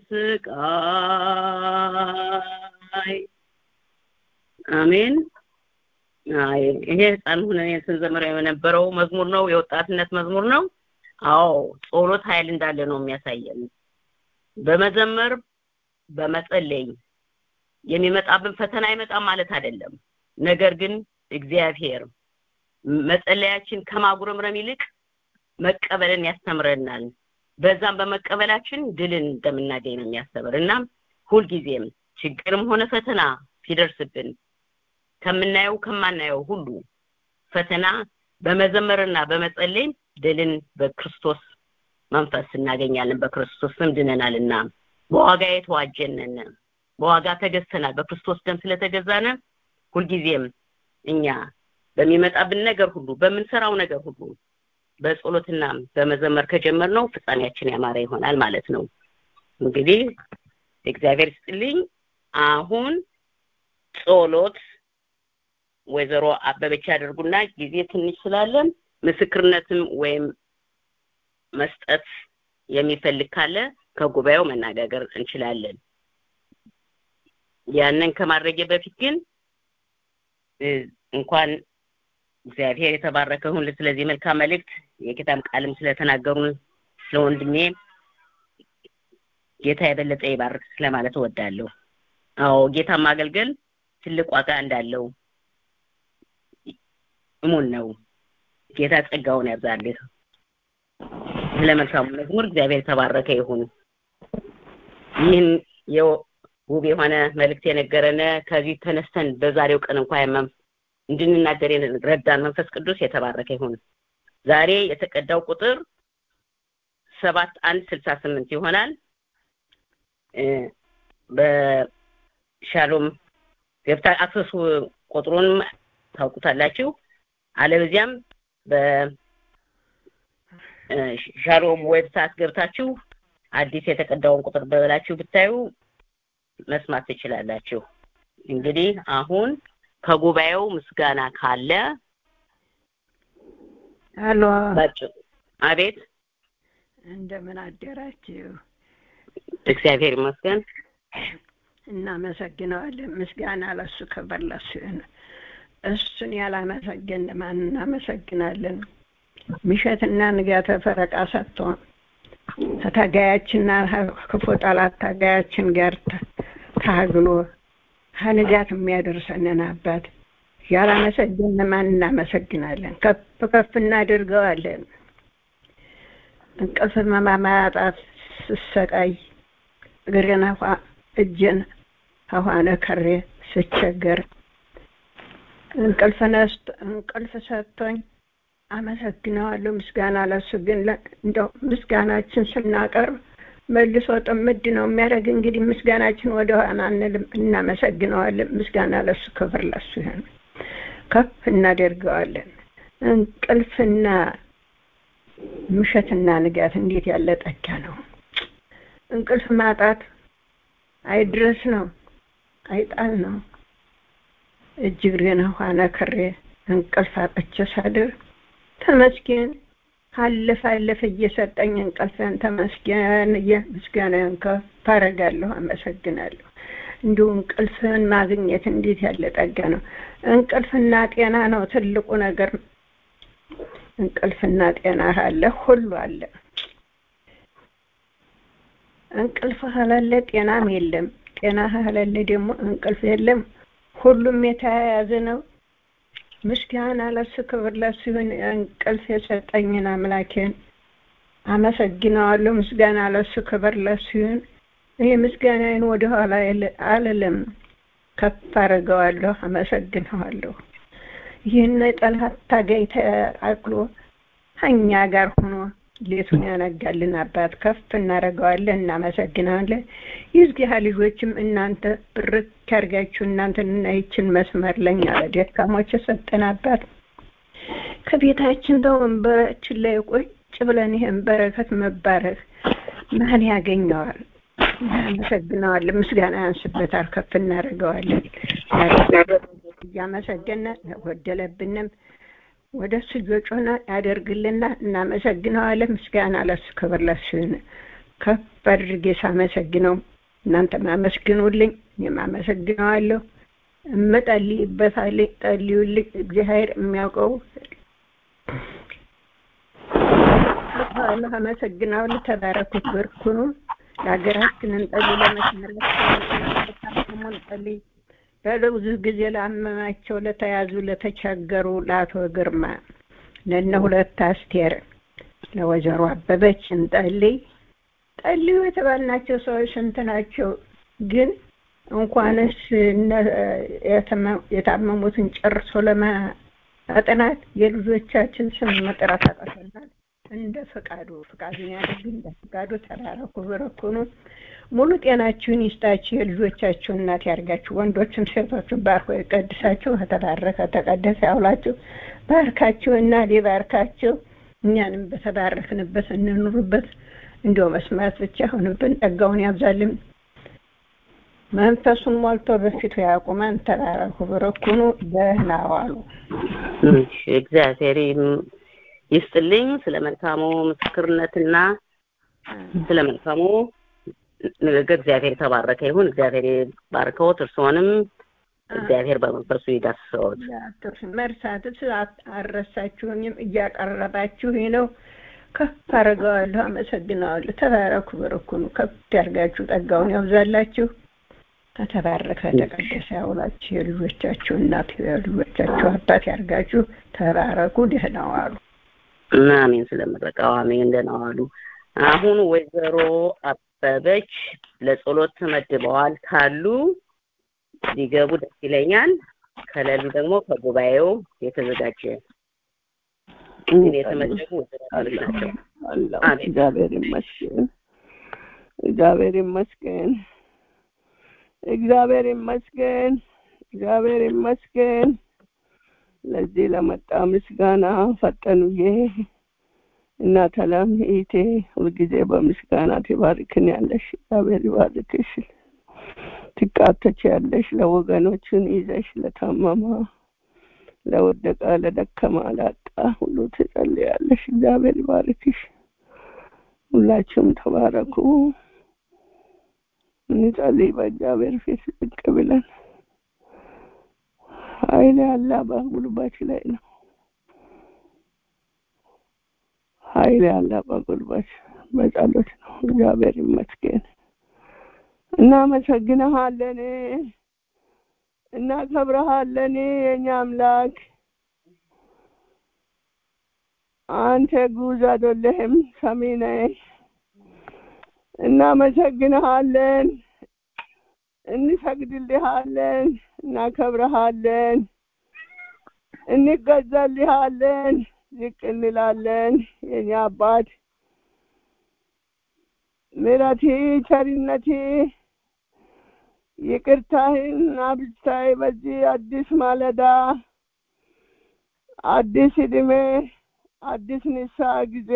ስቃይ አሜን አይ ይሄ ህፃን ሆነን ስንዘምረው የነበረው መዝሙር ነው የወጣትነት መዝሙር ነው አዎ ጸሎት ኃይል እንዳለ ነው የሚያሳየን በመዘመር በመጸለይ የሚመጣብን ፈተና አይመጣም ማለት አይደለም ነገር ግን እግዚአብሔር መጸለያችን ከማጉረምረም ይልቅ መቀበልን ያስተምረናል በዛም በመቀበላችን ድልን እንደምናገኝ ነው የሚያስተምር እና ሁልጊዜም ችግርም ሆነ ፈተና ሲደርስብን ከምናየው ከማናየው ሁሉ ፈተና በመዘመርና በመጸለይ ድልን በክርስቶስ መንፈስ እናገኛለን በክርስቶስ ስም ድነናልና በዋጋ የተዋጀነን በዋጋ ተገዝተናል በክርስቶስ ደም ስለተገዛነ ሁልጊዜም እኛ በሚመጣብን ነገር ሁሉ በምንሰራው ነገር ሁሉ በጸሎትና በመዘመር ከጀመርነው ፍጻሜያችን ያማረ ይሆናል ማለት ነው እንግዲህ እግዚአብሔር ይስጥልኝ አሁን ጸሎት ወይዘሮ አበበች ያደርጉና ጊዜ ትንሽ ስላለን ምስክርነትም ወይም መስጠት የሚፈልግ ካለ ከጉባኤው መነጋገር እንችላለን ያንን ከማድረጌ በፊት ግን እንኳን እግዚአብሔር የተባረከ ሁን ስለዚህ መልካም መልእክት የጌታም ቃልም ስለተናገሩን ስለወንድሜ ጌታ የበለጠ ይባርክ ስለማለት እወዳለሁ አዎ ጌታ ማገልገል ትልቅ ዋጋ እንዳለው እሙን ነው ጌታ ጸጋውን ያብዛልህ ስለ መልካሙ መዝሙር እግዚአብሔር የተባረከ ይሁን ይህን ውብ የሆነ መልእክት የነገረን ከዚህ ተነስተን በዛሬው ቀን እንኳን እንድንናገር ረዳን መንፈስ ቅዱስ የተባረከ ይሁን ዛሬ የተቀዳው ቁጥር ሰባት አንድ ስልሳ ስምንት ይሆናል በሻሎም ገብታ አክሰሱ ቁጥሩን ታውቁታላችሁ አለበዚያም በሻሎም ዌብሳይት ገብታችሁ አዲስ የተቀዳውን ቁጥር በላችሁ ብታዩ መስማት ትችላላችሁ እንግዲህ አሁን ከጉባኤው ምስጋና ካለ አሎ አቤት እንደምን አደራችሁ እግዚአብሔር ይመስገን እናመሰግነዋለን ምስጋና ለሱ ክብር ለሱ ይሁን እሱን ያላመሰገን ማን እናመሰግናለን ምሸትና ንጋተ ፈረቃ ሰጥቶ ከታጋያችንና ክፉ ጠላት ታጋያችን ጋር ታግሎ ከንጋት የሚያደርሰንን አባት ያላመሰገን ማን እናመሰግናለን ከፍ ከፍ እናደርገዋለን እንቅልፍ ማማጣት ስሰቃይ እግሬን እጄን ከኋነ ከሬ ስቸገር እንቅልፍ ነስቶ እንቅልፍ ሰጥቶኝ አመሰግነዋለሁ ምስጋና ለሱ ግን እንደው ምስጋናችን ስናቀርብ መልሶ ጥምድ ነው የሚያደርግ እንግዲህ ምስጋናችን ወደ ኋላ አንልም እናመሰግነዋለን ምስጋና ለሱ ክብር ለሱ ይሁን ከፍ እናደርገዋለን እንቅልፍና ምሸትና ንጋት እንዴት ያለ ጠጋ ነው እንቅልፍ ማጣት አይድረስ ነው አይጣል ነው እጅ እግሬን ኋነ ክሬ እንቅልፍ አጥቼ ሳድር ተመስገን አለፈ አለፈ እየሰጠኝ እንቅልፍን ተመስገን ምስጋናን ከፍ አደርጋለሁ አመሰግናለሁ እንዲሁ እንቅልፍን ማግኘት እንዴት ያለ ጠጋ ነው እንቅልፍና ጤና ነው ትልቁ ነገር እንቅልፍና ጤና አለ ሁሉ አለ እንቅልፍ ካላለ ጤናም የለም ጤና ካላለ ደግሞ እንቅልፍ የለም ሁሉም የተያያዘ ነው ምስጋና ለሱ ክብር ለሱ ይሁን እንቅልፍ የሰጠኝን አምላኬን አመሰግነዋለሁ ምስጋና ለሱ ክብር ለሱ ይሁን ይህ ምስጋናዬን ወደኋላ አልልም ከፍ አድርገዋለሁ አመሰግነዋለሁ ይህን ጠላት ታጋይ ተአቅሎ ከእኛ ጋር ሆኖ ሌቱን ያነጋልን አባት ከፍ እናደርገዋለን እናመሰግናለን የዝጊያ ልጆችም እናንተ ብርክ ያርጋችሁ እናንተንና ይችን መስመር ለኛ ለደካሞች የሰጠን አባት ከቤታችን በወንበራችን ላይ ቁጭ ብለን ይህን በረከት መባረክ ማን ያገኘዋል እናመሰግነዋለን። ምስጋና ያንስበታል፣ ከፍ እናደርገዋለን። እያመሰገነ ለጎደለብንም ወደ እሱ እየጮህን ያደርግልና እናመሰግነዋለን። ምስጋና ለሱ ክብር ለሱ ይሁን። ከፍ አድርጌ ሳመሰግነው እናንተም አመስግኑልኝ፣ እኔም አመሰግነዋለሁ። እምጸልይበታለሁ፣ ጸልዩልኝ። እግዚአብሔር የሚያውቀው አመሰግናለሁ። ተባረኩት፣ በርኩኑ። ለሀገራችን እንጸልይ፣ ለመስመራችን እንጸልይ። ለብዙ ጊዜ ላመማቸው፣ ለተያዙ፣ ለተቸገሩ ለአቶ ግርማ፣ ለእነ ሁለት አስቴር፣ ለወይዘሮ አበበች እንጸልይ። ጸልዩ የተባልናቸው ሰዎች ስንት ናቸው? ግን እንኳንስ የታመሙትን ጨርሶ ለማጥናት የልጆቻችን ስም መጥራት አቅቶናል። እንደ ፈቃዱ ፈቃዱን ያደርግ እንደ ፈቃዱ ተባረኩ፣ በረኩኑ። ሙሉ ጤናችሁን ይስጣችሁ። የልጆቻችሁ እናት ያርጋችሁ። ወንዶችም ሴቶችን ባርኮ የቀድሳችሁ። ከተባረከ ተቀደሰ ያውላችሁ። ባርካችሁ እና ሊባርካችሁ እኛንም በተባረክንበት እንኑርበት። እንዲሁ መስማት ብቻ ሆንብን። ጸጋውን ያብዛልን። መንፈሱን ሞልቶ በፊቱ ያቁመን። ተባረኩ፣ በረኩኑ። ደህና ዋሉ። እግዚአብሔር ይስጥልኝ ስለ መልካሙ ምስክርነትና ስለ መልካሙ ንግግር እግዚአብሔር የተባረከ ይሁን። እግዚአብሔር ባርከዎት፣ እርስዎንም እግዚአብሔር በመንፈሱ ይዳስሰዎት። መርሳትስ አልረሳችሁኝም፣ እያቀረባችሁ ነው። ከፍ አደርገዋለሁ፣ አመሰግነዋለሁ። ተባረኩ፣ በረኩኑ። ከፍ ያርጋችሁ፣ ጸጋውን ያብዛላችሁ። ከተባረከ ተቀደሰ ያውላችሁ። የልጆቻችሁ እናት የልጆቻችሁ አባት ያርጋችሁ። ተባረኩ፣ ደህና ዋሉ። አሜን። ስለምረቃው አሜን። ደህና ዋሉ። አሁን ወይዘሮ አበበች ለጸሎት ተመድበዋል። ካሉ ሊገቡ ደስ ይለኛል። ከሌሉ ደግሞ ከጉባኤው የተዘጋጀ የተመደቡ ወይዘሮች ናቸው። እግዚአብሔር ይመስገን፣ እግዚአብሔር ይመስገን፣ እግዚአብሔር ይመስገን፣ እግዚአብሔር ይመስገን። ለዚህ ለመጣ ምስጋና ፈጠኑዬ እና ተላም ኢቴ ሁልጊዜ በምስጋና ትባርክን ያለሽ እግዚአብሔር ይባርክሽ። ትቃተች ያለሽ ለወገኖችን ይዘሽ ለታመማ፣ ለወደቀ፣ ለደከማ፣ ላጣ ሁሉ ትጸልያለሽ። እግዚአብሔር ይባርክሽ። ሁላችሁም ተባረኩ። እንጸልይ በእግዚአብሔር ፊት ዝቅ ብለን ኃይል ያለ በጉልበት ላይ ነው። ኃይል ያለ በጉልበት በጸሎት ነው። እግዚአብሔር ይመስገን። እናመሰግንሃለን፣ እናከብረሃለን የኛ አምላክ። አንተ ጉዝ አይደለህም፣ ሰሚ ነህ። እናመሰግንሃለን፣ እንሰግድልሃለን፣ እናከብረሃለን፣ እንገዛልሃለን፣ ዝቅ እንላለን። የኛ አባት ምሕረቴ ቸርነቴ ይቅርታህን አብዝታይ በዚህ አዲስ ማለዳ አዲስ እድሜ አዲስ ንስሐ ጊዜ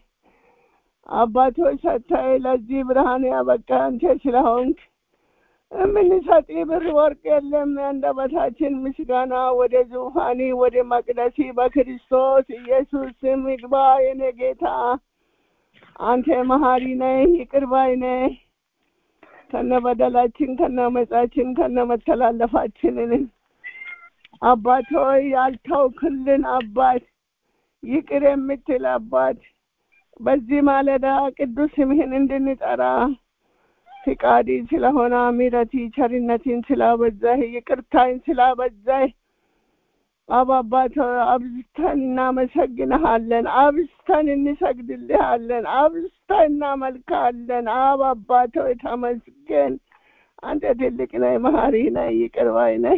አባቶች ሰታይ ለዚህ ብርሃን ያበቃ አንተ ስለሆንክ የምንሰጥ ብር ወርቅ የለም። አንደበታችን ምስጋና ወደ ዙፋኒ ወደ መቅደሲ በክርስቶስ ኢየሱስ ስም ይግባ። የኔ ጌታ አንተ መሀሪ ነህ፣ ይቅር ባይ ነህ። ከነ በደላችን ከነ መጻችን ከነ መተላለፋችንን አባት ሆይ ያልተውክልን አባት ይቅር የምትል አባት በዚህ ማለዳ ቅዱስ ስምህን እንድንጠራ ፍቃዲ ስለሆነ ምሕረቲ ቸርነትን ስላበዛህ ይቅርታን ስላበዛህ አብ አባት አብዝተን እናመሰግንሃለን፣ አብዝተን እንሰግድልሃለን፣ አብዝተን እናመልካለን። አብ አባት ሆይ ተመስገን። አንተ ትልቅ ነህ፣ መሀሪ ነህ፣ ይቅር ባይ ነህ።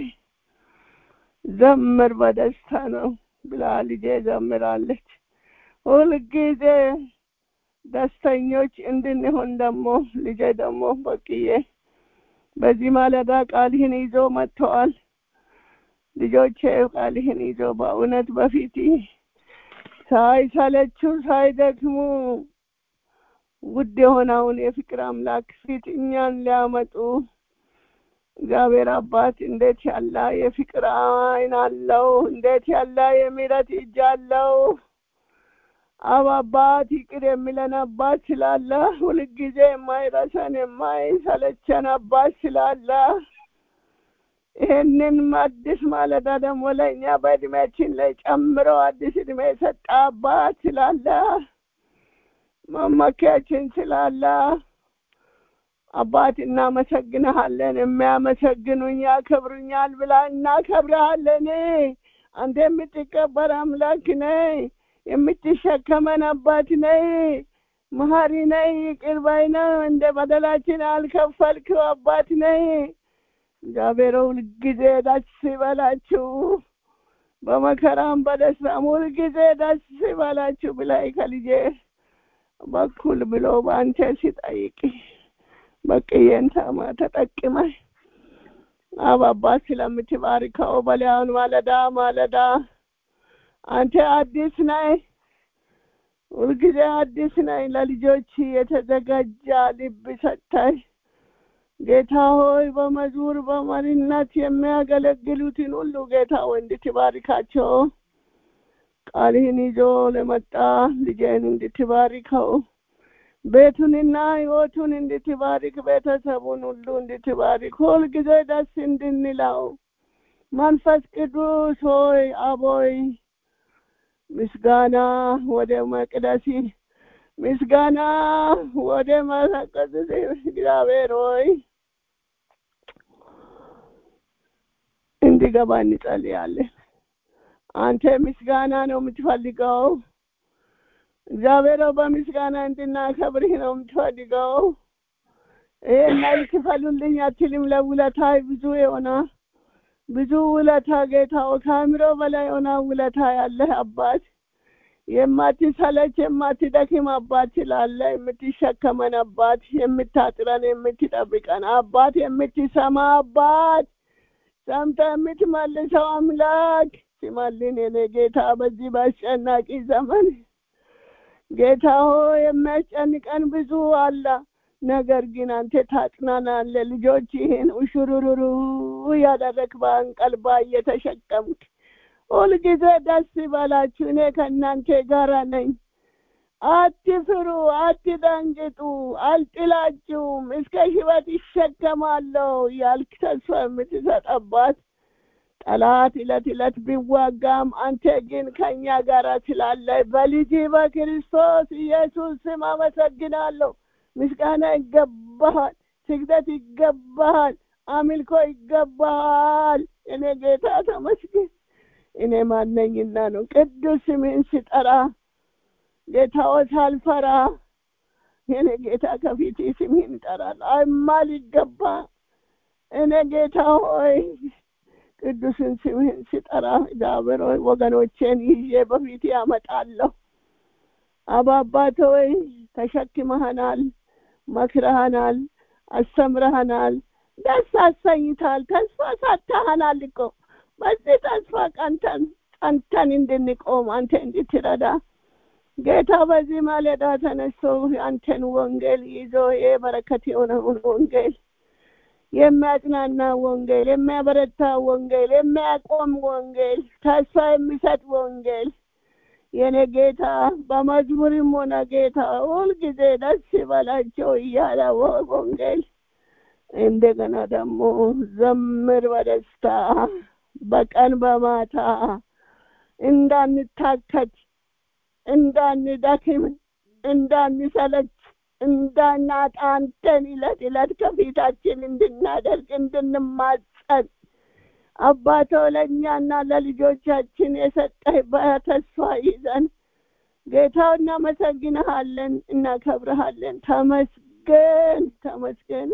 ዘምር በደስታ ነው ብላ ልጄ ዘምራለች። ሁልጊዜ ደስተኞች እንድንሆን ደግሞ ልጄ ደግሞ በቅዬ በዚህ ማለዳ ቃልህን ይዞ መጥተዋል። ልጆቼ ቃልህን ይዞ በእውነት በፊት ሳይሰለቹ ሳይደክሙ ውድ የሆነውን የፍቅር አምላክ ፊት እኛን ሊያመጡ እግዚአብሔር አባት እንዴት ያለ የፍቅር አይን አለው! እንዴት ያለ የምሕረት እጅ አለው! አብ አባት ይቅር የሚለን አባት ስላለ ሁልጊዜ የማይረሰን የማይሰለቸን አባት ስላለ ይህንን አዲስ ማለዳ ደግሞ ለእኛ በእድሜያችን ላይ ጨምሮ አዲስ እድሜ የሰጠ አባት ስላለ መመኪያችን ስላለ አባት እናመሰግንሃለን። የሚያመሰግኑኝ ያከብሩኛል ብላ እናከብረሃለን። አንተ የምትከበር አምላክ ነህ። የምትሸከመን አባት ነህ። መሀሪ ነህ። ይቅር ባይ ነህ። እንደ በደላችን አልከፈልክው አባት ነህ። እግዚአብሔር ሁልጊዜ ደስ ይበላችሁ፣ በመከራም በደስታም ሁልጊዜ ደስ ይበላችሁ ብላይ ከልጄ በኩል ብሎ በአንተ ሲጠይቅ በቅዬን ተማ ተጠቅመ አብ አባት ስለምትባርከው በሊያውን ማለዳ ማለዳ አንተ አዲስ ነህ፣ ሁልጊዜ አዲስ ነህ። ለልጆች የተዘጋጀ ልብ ሰጥተህ ጌታ ሆይ በመዝሙር በመሪነት የሚያገለግሉትን ሁሉ ጌታ ሆይ እንድትባርካቸው ቃልህን ይዞ ለመጣ ልጄን እንድትባርከው ቤቱንና ህይወቱን እንድትባርክ ቤተሰቡን ሁሉ እንድትባርክ ሁልጊዜ ደስ እንድንለው መንፈስ ቅዱስ ሆይ አቦይ ምስጋና ወደ መቅደሲ ምስጋና ወደ መቀደስ እግዚአብሔር ሆይ እንዲገባ እንጸልያለን። አንተ ምስጋና ነው የምትፈልገው። እግዚአብሔር በምስጋና እንድናከብርህ ነው የምትፈልገው። ይሄን ያህል ክፈሉልኝ አትልም። ለውለታ ብዙ የሆነ ብዙ ውለታ ጌታው ከአእምሮ በላይ የሆነ ውለታ ያለህ አባት የማትሰለች የማትደክም አባት ስላለ የምትሸከመን አባት የምታጥረን የምትጠብቀን አባት የምትሰማ አባት ሰምተ የምትመልሰው አምላክ ሲማልን የኔ ጌታ በዚህ በአስጨናቂ ዘመን ጌታ ሆይ የሚያስጨንቀን ብዙ አለ። ነገር ግን አንተ ታጽናናለ። ልጆች ይህን ውሽሩሩሩ እያደረግ በአንቀልባ እየተሸከምክ ሁልጊዜ ደስ ይበላችሁ፣ እኔ ከእናንተ ጋር ነኝ። አትፍሩ፣ አትደንግጡ፣ አልጥላችሁም፣ እስከ ሕይወት ይሸከማለሁ ያልክ ተስፋ የምትሰጠባት ጠላት እለት እለት ቢዋጋም አንተ ግን ከእኛ ጋር ስላለ በልጅ በክርስቶስ ኢየሱስ ስም አመሰግናለሁ። ምስጋና ይገባሃል፣ ስግደት ይገባሃል፣ አምልኮ ይገባሃል። እኔ ጌታ ተመስገን። እኔ ማነኝና ነው ቅዱስ ስምህን ስጠራ ጌታዎ ሳልፈራ የኔ ጌታ ከፊት ስምህን ይጠራል። አይማል ይገባ እኔ ጌታ ሆይ ቅዱስን ስምህን ስጠራ እግዚአብሔር ሆይ ወገኖቼን ይዤ በፊት ያመጣለሁ። አባባት ሆይ ተሸክመህናል፣ መክረህናል፣ አስተምረህናል፣ ደስ አሰኝታል። ተስፋ ሰጥተህናል እኮ በዚህ ተስፋ ቀንተን ጸንተን እንድንቆም አንተ እንድትረዳ ጌታ በዚህ ማለዳ ተነስቶ አንተን ወንጌል ይዞ የበረከት የሆነውን ወንጌል የሚያጽናና ወንጌል፣ የሚያበረታ ወንጌል፣ የሚያቆም ወንጌል፣ ተስፋ የሚሰጥ ወንጌል የኔ ጌታ በመዝሙርም ሆነ ጌታ ሁልጊዜ ደስ ይበላቸው እያለ ወንጌል እንደገና ደግሞ ዘምር በደስታ በቀን በማታ እንዳንታከት እንዳንደክም እንዳንሰለች እንዳናጣ አንተን ዕለት ዕለት ከፊታችን እንድናደርግ እንድንማጸን አባቶ ለእኛና ለልጆቻችን የሰጠህ በተስፋ ይዘን ጌታው እናመሰግንሃለን፣ እናከብረሃለን። ተመስገን ተመስገን።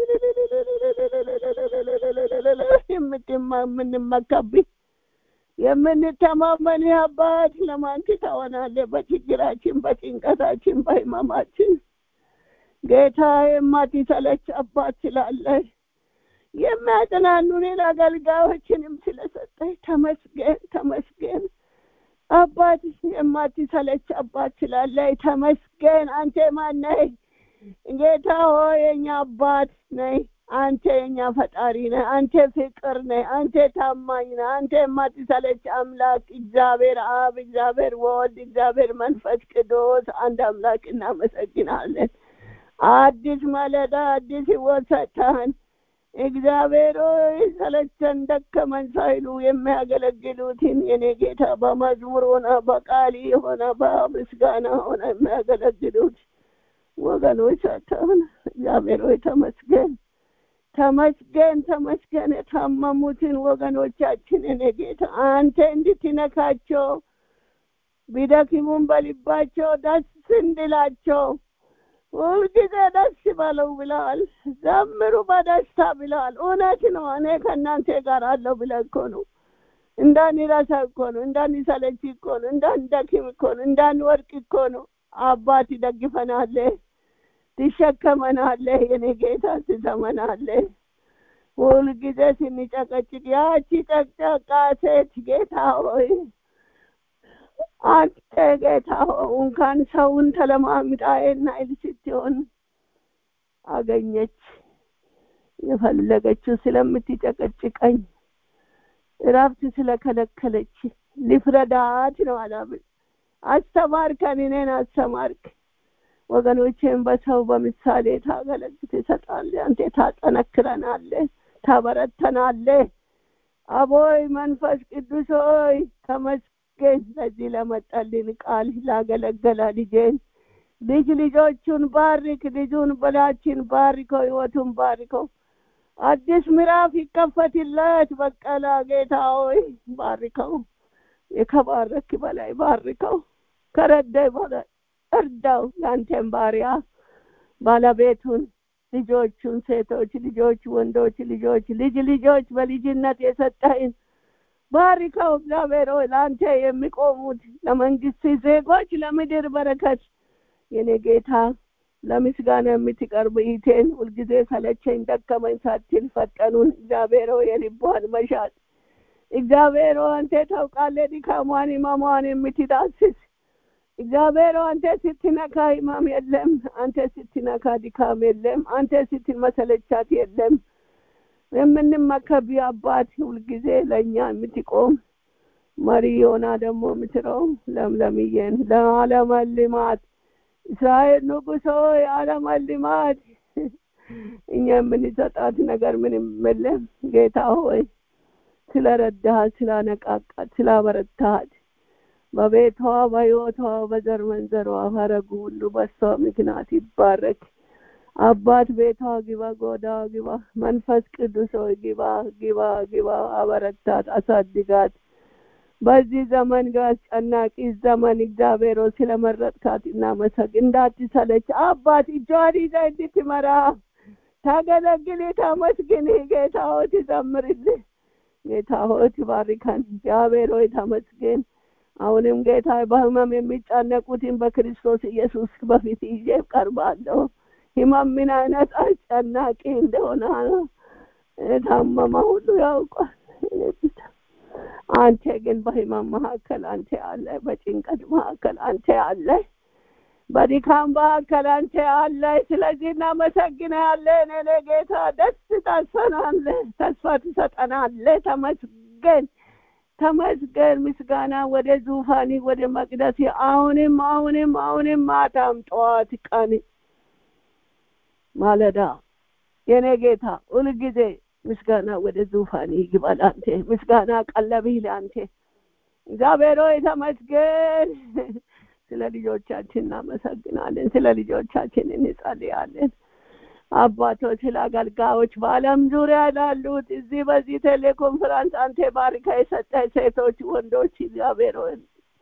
የምንመካብህ የምንተማመንህ አባት ለማን ትተወናለህ? በችግራችን፣ በጭንቀታችን፣ በህመማችን ጌታ የማትሰለች አባት ስላለህ የሚያጽናኑንን አገልጋዮችንም ስለሰጠህ ተመስገን ተመስገን። አባት የማትሰለች አባት ስላለህ ተመስገን። አንተ ማነህ? ጌታ ሆይ የኛ አባት ነህ። አንተ የኛ ፈጣሪ ነህ። አንተ ፍቅር ነህ። አንተ ታማኝ ነህ። አንተ የማትሰለች አምላክ እግዚአብሔር አብ፣ እግዚአብሔር ወልድ፣ እግዚአብሔር መንፈስ ቅዱስ አንድ አምላክ እናመሰግናለን። አዲስ ማለዳ አዲስ ሕይወት ሰጥተህን እግዚአብሔር ሆይ ሰለቸን ደከመን ሳይሉ የሚያገለግሉትን የኔ ጌታ በመዝሙር ሆነ በቃል ሆነ በምስጋና ሆነ የሚያገለግሉት ወገኖች ሰጥተህን እግዚአብሔር ሆይ ተመስገን ተመስገን ተመስገን። የታመሙትን ወገኖቻችን እኔ ጌታ አንተ እንድትነካቸው ቢደክሙም በልባቸው ደስ እንድላቸው ሁልጊዜ ደስ በለው ብለዋል። ዘምሩ በደስታ ብለዋል። እውነት ነው። እኔ ከእናንተ ጋር አለው ብለህ እኮ ነው። እንዳንረሳ እኮ ነው። እንዳንሰለች እኮ ነው። እንዳንደክም እኮ ነው። እንዳንወድቅ እኮ ነው። አባት ይደግፈናለህ፣ ትሸከመናለህ። የኔ ጌታ ትሰመናለህ። ሁልጊዜ ስንጨቀጭቅ ያቺ ጨቅጨቃ ሴት ጌታ ሆይ አንተ ጌታ ሆይ እንኳን ሰውን ተለማምጣዬና ይል ስትሆን አገኘች። የፈለገችው ስለምትጨቀጭቀኝ እረፍት ስለከለከለች ሊፍረዳት ነው አላምን። አስተማርከን፣ እኔን አስተማርክ። ወገኖቼን በሰው በምሳሌ ታገለግል ትሰጣለህ። አንተ ታጠነክረናለህ፣ ታበረተናለህ። አቦይ መንፈስ ቅዱስ ሆይ ተመስገን ለዚህ ለመጣልን ቃል ላገለገለ ልጄን ልጅ ልጆቹን ባርክ፣ ልጁን በላችን ባርከው፣ ህይወቱን ባርከው። አዲስ ምዕራፍ ይከፈትለት። በቀላ ጌታ ሆይ ባርከው፣ የከባረክ በላይ ባርከው፣ ከረዳይ በላይ እርዳው። ለአንተም ባሪያ ባለቤቱን፣ ልጆቹን፣ ሴቶች ልጆች፣ ወንዶች ልጆች፣ ልጅ ልጆች በልጅነት የሰጠህን ባርከው። እግዚአብሔር ሆይ ለአንተ የሚቆሙት ለመንግስት ዜጎች፣ ለምድር በረከት የኔ ጌታ ለምስጋና የምትቀርብ ኢቴን ሁልጊዜ ሰለቸኝ ደከመኝ ሳትል ፈጠኑን እግዚአብሔር ሆይ የልቧን መሻት እግዚአብሔር ሆይ አንተ ታውቃለህ ድካሟን ህመሟን የምትዳስስ እግዚአብሔር ሆይ አንተ ስትነካ ህመም የለም። አንተ ስትነካ ድካም የለም። አንተ ስትመሰለቻት የለም። የምንመከብ አባት ሁልጊዜ ለእኛ የምትቆም መሪ ሆና ደግሞ የምትረው ለምለምዬን ለዓለመ ልማት እስራኤል ንጉሥ ሆይ ዓለመ ልማት እኛ የምንሰጣት ነገር ምንም የለም። ጌታ ሆይ ስለረዳሃት፣ ስላነቃቃት፣ ስላበረታሃት በቤቷ በሕይወቷ በዘር መንዘሯ ሀረጉ ሁሉ በሷ ምክንያት ይባረክ። አባት ቤቷ ግባ፣ ጎዳ ግባ፣ መንፈስ ቅዱስ ሆይ ግባ፣ ግባ፣ ግባ፣ አበረታት፣ አሳድጋት። በዚህ ዘመን አስጨናቂ ዘመን እግዚአብሔር ሆይ ስለመረጥካት እናመሰግ እንዳትሰለች አባት እጇን ይዘህ እንድትመራ ታገለግል ተመስግን። ጌታ ሆይ ትዘምርልህ። ጌታ ሆይ ትባርከን። እግዚአብሔር ሆይ ተመስገን። አሁንም ጌታ በህመም የሚጨነቁትን በክርስቶስ ኢየሱስ በፊት ይዤ ቀርባለሁ። ህመም ምን አይነት አስጨናቂ እንደሆነ ታመመ ሁሉ ያውቃል። አንተ ግን በህመም መካከል አንተ አለ፣ በጭንቀት መካከል አንተ አለ፣ በድካም መካከል አንተ አለ። ስለዚህ እናመሰግናለን። እኔ ጌታ ደስ ታሰናለህ፣ ተስፋ ትሰጠናለህ። ተመስገን ተመስገን። ምስጋና ወደ ዙፋኒ ወደ መቅደስ አሁንም አሁንም አሁንም ማታም ጠዋት ቀን ማለዳ የኔ ጌታ ሁልጊዜ ምስጋና ወደ ዙፋን ይግባል። አንተ ምስጋና ቀለብህ ለአንተ እግዚአብሔር ሆይ ተመስገን። ስለ ልጆቻችን እናመሰግናለን። ስለ ልጆቻችን እንጸልያለን። አባቶች፣ ስለ አገልጋዮች በዓለም ዙሪያ ላሉት እዚህ በዚህ ቴሌኮንፈረንስ አንተ ባርካ የሰጠ ሴቶች፣ ወንዶች እግዚአብሔር ሆይ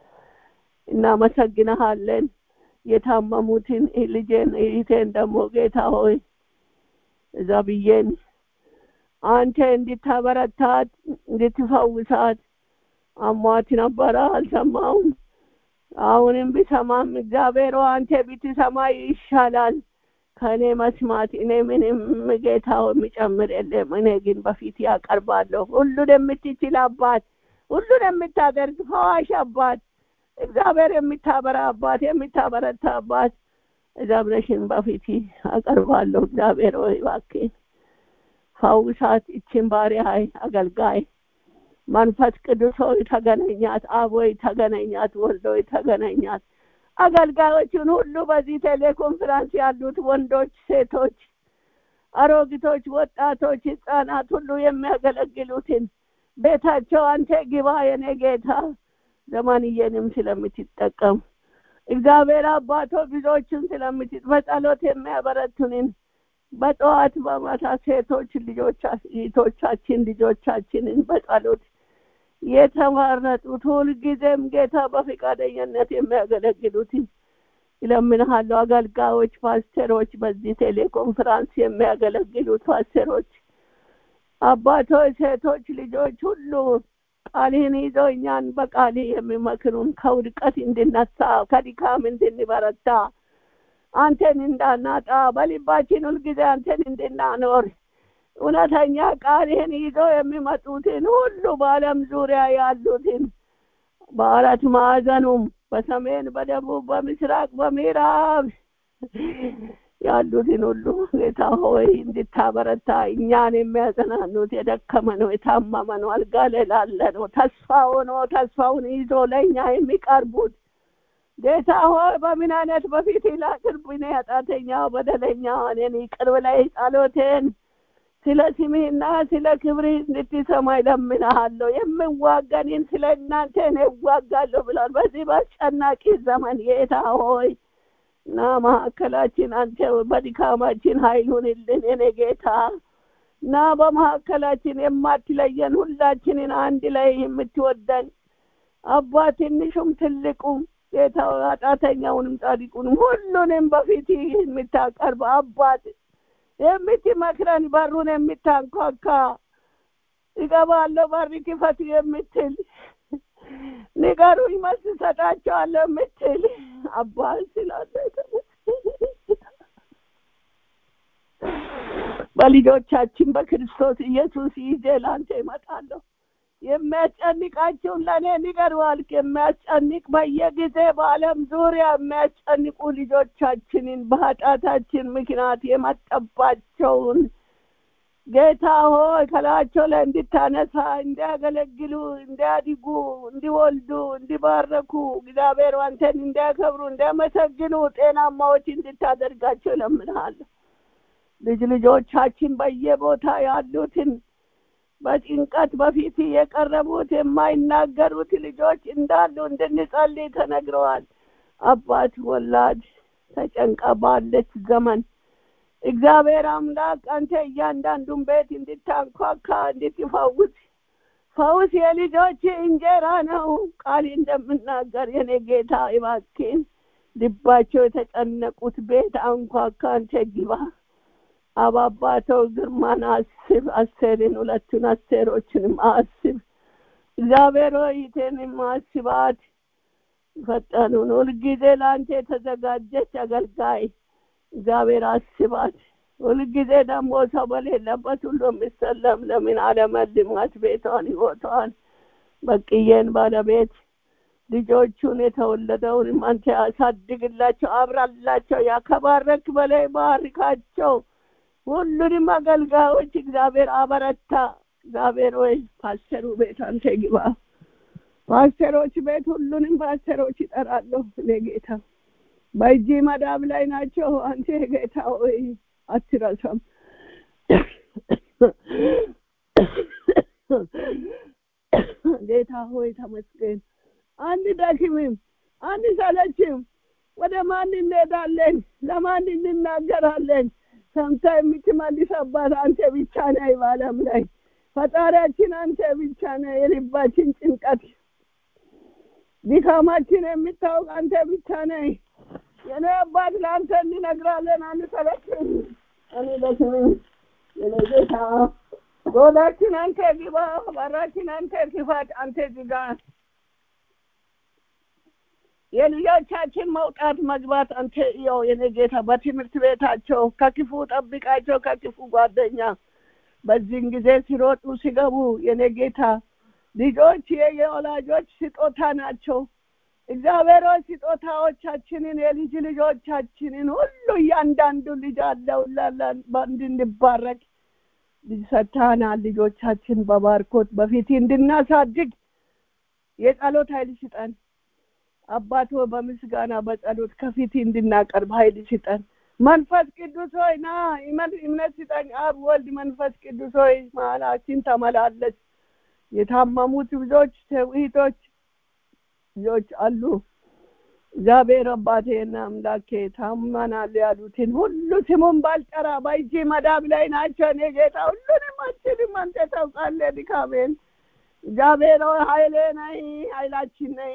እናመሰግንሃለን። የታመሙትን ልጄን እህቴን ደግሞ ጌታ ሆይ እዛ ብዬን አንተ እንድታበረታት እንድትፈውሳት አሟት ነበረ፣ አልሰማውም። አሁንም ቢሰማም እግዚአብሔር አንተ ብትሰማ ይሻላል ከእኔ መስማት። እኔ ምንም ጌታ የሚጨምር የለም። እኔ ግን በፊት ያቀርባለሁ። ሁሉን የምትችል አባት፣ ሁሉን የምታደርግ ፈዋሽ አባት፣ እግዚአብሔር የምታበራ አባት፣ የምታበረታ አባት ዘብረሽን በፊት አቀርባለሁ። እግዚአብሔር ሆይ እባክህ ፈውሳት ይችን ባሪያህ አገልጋይ መንፈስ ቅዱስ ሆይ ተገናኛት፣ አብ ሆይ ተገናኛት፣ ወልድ ሆይ ተገናኛት። አገልጋዮችን ሁሉ በዚህ ቴሌኮንፈረንስ ያሉት ወንዶች፣ ሴቶች፣ አሮጊቶች፣ ወጣቶች፣ ህጻናት ሁሉ የሚያገለግሉትን ቤታቸው አንተ ግባ የኔ ጌታ ዘማንዬንም ስለምትጠቀም እግዚአብሔር አባቶ ብዙዎችን ስለምትጥ በጸሎት የሚያበረቱንን በጠዋት በማታ ሴቶች ልጆቻችን ልጆቻችንን በጸሎት የተመረጡት ሁልጊዜም ጌታ በፈቃደኝነት የሚያገለግሉትን ይለምንሃለሁ። አገልጋዮች፣ ፓስተሮች፣ በዚህ ቴሌኮንፈረንስ የሚያገለግሉት ፓስተሮች፣ አባቶች፣ ሴቶች፣ ልጆች ሁሉ ቃልህን ይዘው እኛን በቃል የሚመክሩን ከውድቀት እንድነሳ ከድካም እንድንበረታ አንተን እንዳናጣ በልባችን ሁልጊዜ አንተን እንድናኖር እውነተኛ ቃልህን ይዘው የሚመጡትን ሁሉ በዓለም ዙሪያ ያሉትን በአራት ማዕዘኑም በሰሜን፣ በደቡብ፣ በምስራቅ፣ በምዕራብ ያሉትን ሁሉ ጌታ ሆይ እንድታበረታ እኛን የሚያጽናኑት የደከመ ነው፣ የታመመ ነው፣ አልጋ ላይ ላለ ነው፣ ተስፋ ሆኖ ተስፋውን ይዞ ለእኛ የሚቀርቡት ጌታ ሆይ በምን አይነት በፊት ላቅርብ እኔ ኃጢአተኛው በደለኛ እኔን ይቅር ብለህ ጸሎቴን ስለ ስምህና ስለ ክብርህ እንድትሰማ ይለምንሃለሁ። የምዋጋንን ስለ እናንተ እኔ እዋጋለሁ ብሏል። በዚህ በአስጨናቂ ዘመን ጌታ ሆይ እና መካከላችን አንተ በድካማችን ኃይሉንልን የኔ ጌታ እና በመካከላችን የማትለየን ሁላችንን አንድ ላይ የምትወደን አባ ትንሹም ትልቁም ጌታ ኃጢአተኛውንም ጻድቁንም ሁሉንም በፊት የምታቀርብ አባት የምትመክረን በሩን የምታንኳካ እገባለሁ በር ክፈት የምትል ንገሩኝ መልስ እሰጣቸዋለሁ የምትል አባት ስላለ በልጆቻችን በክርስቶስ ኢየሱስ ይዤ ለአንተ ይመጣለሁ። የሚያስጨንቃቸውን ለእኔ ንገሩ አልክ። የሚያስጨንቅ በየጊዜ በዓለም ዙሪያ የሚያስጨንቁ ልጆቻችንን በኃጢአታችን ምክንያት የመጠባቸውን ጌታ ሆይ ከላያቸው ላይ እንድታነሳ እንዲያገለግሉ፣ እንዲያድጉ፣ እንዲወልዱ፣ እንዲባረኩ እግዚአብሔር አንተን እንዲያከብሩ፣ እንዲያመሰግኑ ጤናማዎች እንድታደርጋቸው እለምንሃለሁ። ልጅ ልጆቻችን በየቦታ ያሉትን በጭንቀት በፊት የቀረቡት የማይናገሩት ልጆች እንዳሉ እንድንጸልይ ተነግረዋል። አባት ወላድ ተጨንቃ ባለች ዘመን እግዚአብሔር አምላክ አንተ እያንዳንዱን ቤት እንድታንኳካ እንድትፈውስ ፈውስ የልጆች እንጀራ ነው። ቃል እንደምናገር የኔ ጌታ እባክህን ልባቸው የተጨነቁት ቤት አንኳካ፣ አንተ ግባ። አባባተው ግርማን አስብ፣ አስቴርን ሁለቱን አስቴሮችንም አስብ። እግዚአብሔር ሆይ ይቴንም አስባት። ፈጠኑን ሁልጊዜ ለአንተ የተዘጋጀች አገልጋይ እግዚአብሔር አስባት። ሁልጊዜ ደግሞ ሰው በሌለበት ሁሉ የሚሰለም ለምን አለመልማት ቤቷን ህይወቷን በቅዬን ባለቤት ልጆቹን የተወለደውንም አንተ ያሳድግላቸው፣ አብራላቸው፣ ያከባረክ በላይ ባርካቸው። ሁሉንም አገልጋዮች እግዚአብሔር አበረታ። እግዚአብሔር ወይ ፓስተሩ ቤት አንተ ግባ። ፓስተሮች ቤት ሁሉንም ፓስተሮች ይጠራለሁ እኔ ጌታ በእጅ መዳብ ላይ ናቸው። አንተ ጌታ ሆይ አትረሳም። ጌታ ሆይ ተመስገን። አንድ ደክምም አንድ ሰለችም። ወደ ማን እንሄዳለን? ለማን እንናገራለን? ሰምታ የምትመልስ አባት አንተ ብቻ ነህ። በዓለም ላይ ፈጣሪያችን አንተ ብቻ ነህ። የልባችን ጭንቀት ድካማችን የምታውቅ አንተ ብቻ ነህ። የኔ አባት ለአንተ እንነግራለን፣ አንሰለችም፣ አንደክምም። የኔ ጌታ ጎዳችን አንተ ግባ፣ በራችን አንተ ክፈት፣ አንተ ዝጋ። የልጆቻችን መውጣት መግባት አንተ ያው የኔ ጌታ በትምህርት ቤታቸው ከክፉ ጠብቃቸው፣ ከክፉ ጓደኛ በዚህን ጊዜ ሲሮጡ ሲገቡ የኔ ጌታ ልጆች የወላጆች ስጦታ ናቸው። እግዚአብሔር ሆይ ስጦታዎቻችንን የልጅ ልጆቻችንን ሁሉ እያንዳንዱ ልጅ አለው እንድንባረክ ልጅ ሰጥተናል። ልጆቻችን በባርኮት በፊት እንድናሳድግ የጸሎት ኃይል ስጠን። አባቶ በምስጋና በጸሎት ከፊት እንድናቀርብ ኃይል ስጠን። መንፈስ ቅዱስ ሆይ ና እምነት ስጠኝ። አብ ወልድ መንፈስ ቅዱስ ሆይ መሀላችን ተመላለስ። የታመሙት ብዙዎች እህቶች ልጆች አሉ። እግዚአብሔር አባቴና አምላኬ ታመናል ያሉትን ሁሉ ስሙን ባልጠራ በእጅ መዳብ ላይ ናቸው። እኔ ጌታ ሁሉንም አችልም፣ አንተ ታውቃለህ ድካሜን። እግዚአብሔር ሆይ ኃይሌ ነይ፣ ኃይላችን ነይ፣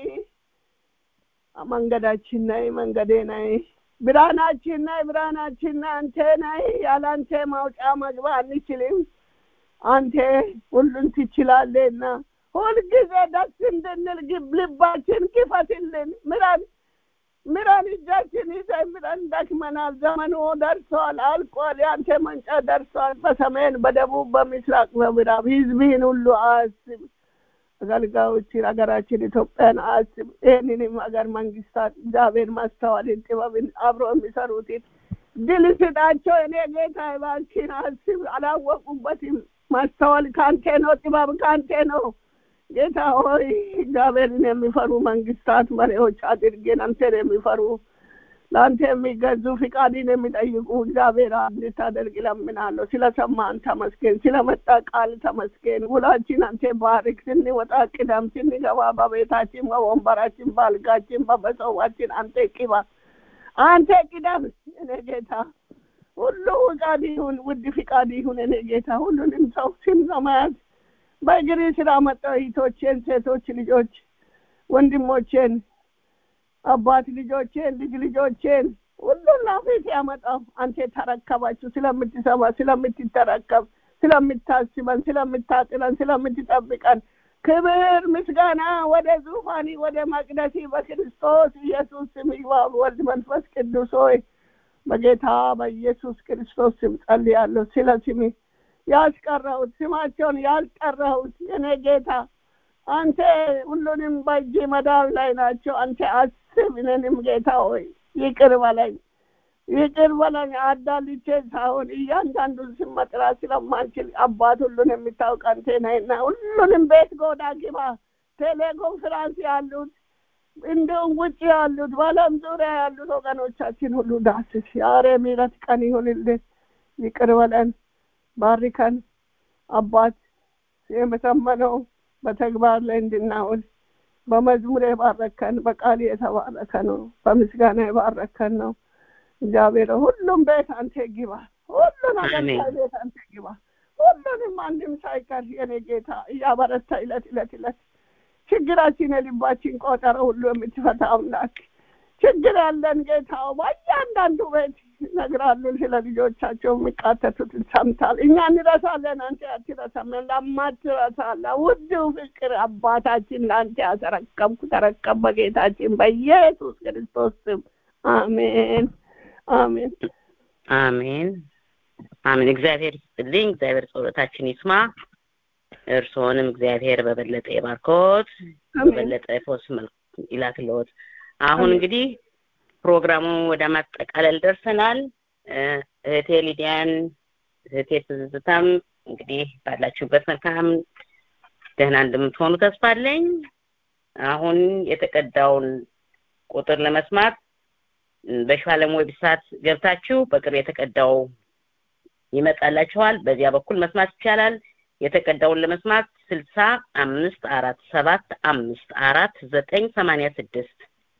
መንገዳችን ነይ፣ መንገዴ ነይ፣ ብርሃናችን ነይ፣ ብርሃናችን ነይ፣ አንተ ነይ። ያለ አንተ ማውጫ መግባ አንችልም። አንተ ሁሉን ትችላለህና ሁልጊዜ ደስ እንድንል ልባችን ክፈትልን። ምራን ምራን፣ እጃችን ይዘን ምራን። ደክመናል። ዘመኑ ደርሷል፣ አልቋል። የአንተ መንጫ ደርሷል። በሰሜን በደቡብ በምስራቅ በምዕራብ ህዝብህን ሁሉ አስብ። አገልጋዮችን ሀገራችን ኢትዮጵያን አስብ። ይህንንም ሀገር መንግስታት እግዚአብሔር ማስተዋልን ጥበብን አብሮ የሚሰሩትን ድል ስጣቸው። እኔ ጌታ እባክህን አስብ። አላወቁበትም። ማስተዋል ከአንተ ነው፣ ጥበብ ከአንተ ነው። ጌታ ሆይ እግዚአብሔርን የሚፈሩ መንግስታት መሪዎች አድርጌን አንተን የሚፈሩ ለአንተ የሚገዙ ፍቃድን የሚጠይቁ እግዚአብሔር እንድታደርግ እለምናለሁ። ስለሰማን ተመስገን፣ ስለመጣ ቃል ተመስገን። ውላችን አንተ ባርክ። ስንወጣ ቅደም፣ ስንገባ በቤታችን፣ በወንበራችን፣ በአልጋችን፣ በመሰዋችን አንተ ቅባ፣ አንተ ቅደም። እኔ ጌታ ሁሉ ፍቃድ ይሁን፣ ውድ ፍቃድ ይሁን። እኔ ጌታ ሁሉንም ሰው ስም ለመያዝ በእግሪ ስራ መጣሁ። እህቶቼን፣ ሴቶች ልጆች፣ ወንድሞቼን፣ አባት ልጆቼን፣ ልጅ ልጆቼን ሁሉን ላፊት ያመጣው አንተ ተረከባችሁ። ስለምትሰማ ስለምትተረከብ፣ ስለምታስበን፣ ስለምታጥለን፣ ስለምትጠብቀን ክብር ምስጋና ወደ ዙፋኒ ወደ መቅደሲ በክርስቶስ ኢየሱስ ስም ይግባ። ወልድ መንፈስ ቅዱስ ሆይ በጌታ በኢየሱስ ክርስቶስ ስም ጸልያለሁ። ስለ ስሜ ያስቀረሁት ስማቸውን ያልጠራሁት የኔ ጌታ አንተ ሁሉንም በእጅ መዳብ ላይ ናቸው። አንተ አስብ። እኔንም ጌታ ሆይ ይቅር በለኝ፣ ይቅር በለኝ። አዳልቼ ሳይሆን እያንዳንዱን ስም መጥራት ስለማንችል አባት ሁሉን የሚታውቅ አንተ ነህና ሁሉንም ቤት ጎዳ ግባ። ቴሌኮንፍራንስ ያሉት እንዲሁም ውጭ ያሉት በዓለም ዙሪያ ያሉት ወገኖቻችን ሁሉ ዳስስ። ዛሬ ምሕረት ቀን ይሁንልን። ይቅር በለን ባርከን አባት የመሰመነው በተግባር ላይ እንድናውል በመዝሙር የባረከን በቃል የተባረከ ነው። በምስጋና የባረከን ነው። እግዚአብሔር ሁሉም ቤት አንተ ግባ። ሁሉን አገልጋይ ቤት አንተ ግባ። ሁሉንም አንድም ሳይቀር የኔ ጌታ እያበረታ ይለት ይለት ይለት ችግራችን የልባችን ቆጠረ ሁሉ የምትፈታ አምላክ ችግር ያለን ጌታው በእያንዳንዱ ቤት ይነግራሉ። ስለ ልጆቻቸው የሚቃተቱትን ሰምታል። እኛ እንረሳለን፣ አንተ አትረሳም። ለማትረሳ ለውዱ ፍቅር አባታችን ለአንተ ያተረከብኩ ተረከብ በጌታችን በኢየሱስ ክርስቶስ ስም አሜን፣ አሜን፣ አሜን፣ አሜን። እግዚአብሔር ይስጥልኝ። እግዚአብሔር ጸሎታችን ይስማ። እርስዎንም እግዚአብሔር በበለጠ የባርኮት በበለጠ ፎስ መልክ ይላክልዎት። አሁን እንግዲህ ፕሮግራሙ ወደ ማጠቃለል ደርሰናል። እህቴ ሊዲያን፣ እህቴ ትዝታም እንግዲህ ባላችሁበት መልካም ደህና እንደምትሆኑ ተስፋ አለኝ። አሁን የተቀዳውን ቁጥር ለመስማት በሻለም ዌብሳይት ገብታችሁ በቅርብ የተቀዳው ይመጣላችኋል። በዚያ በኩል መስማት ይቻላል። የተቀዳውን ለመስማት ስልሳ አምስት አራት ሰባት አምስት አራት ዘጠኝ ሰማንያ ስድስት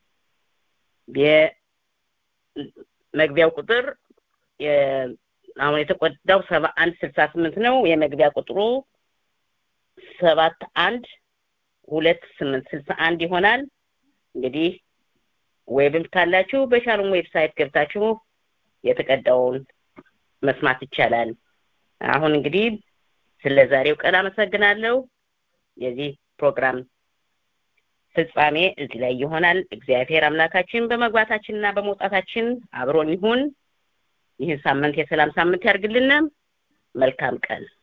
የመግቢያው ቁጥር አሁን የተቆዳው ሰባ አንድ ስልሳ ስምንት ነው። የመግቢያ ቁጥሩ ሰባት አንድ ሁለት ስምንት ስልሳ አንድ ይሆናል። እንግዲህ ዌብም ካላችሁ በሻሎም ዌብሳይት ገብታችሁ የተቀዳውን መስማት ይቻላል። አሁን እንግዲህ ስለ ዛሬው ቀን አመሰግናለሁ። የዚህ ፕሮግራም ፍጻሜ እዚህ ላይ ይሆናል። እግዚአብሔር አምላካችን በመግባታችንና በመውጣታችን አብሮን ይሁን። ይህን ሳምንት የሰላም ሳምንት ያርግልን። መልካም ቀን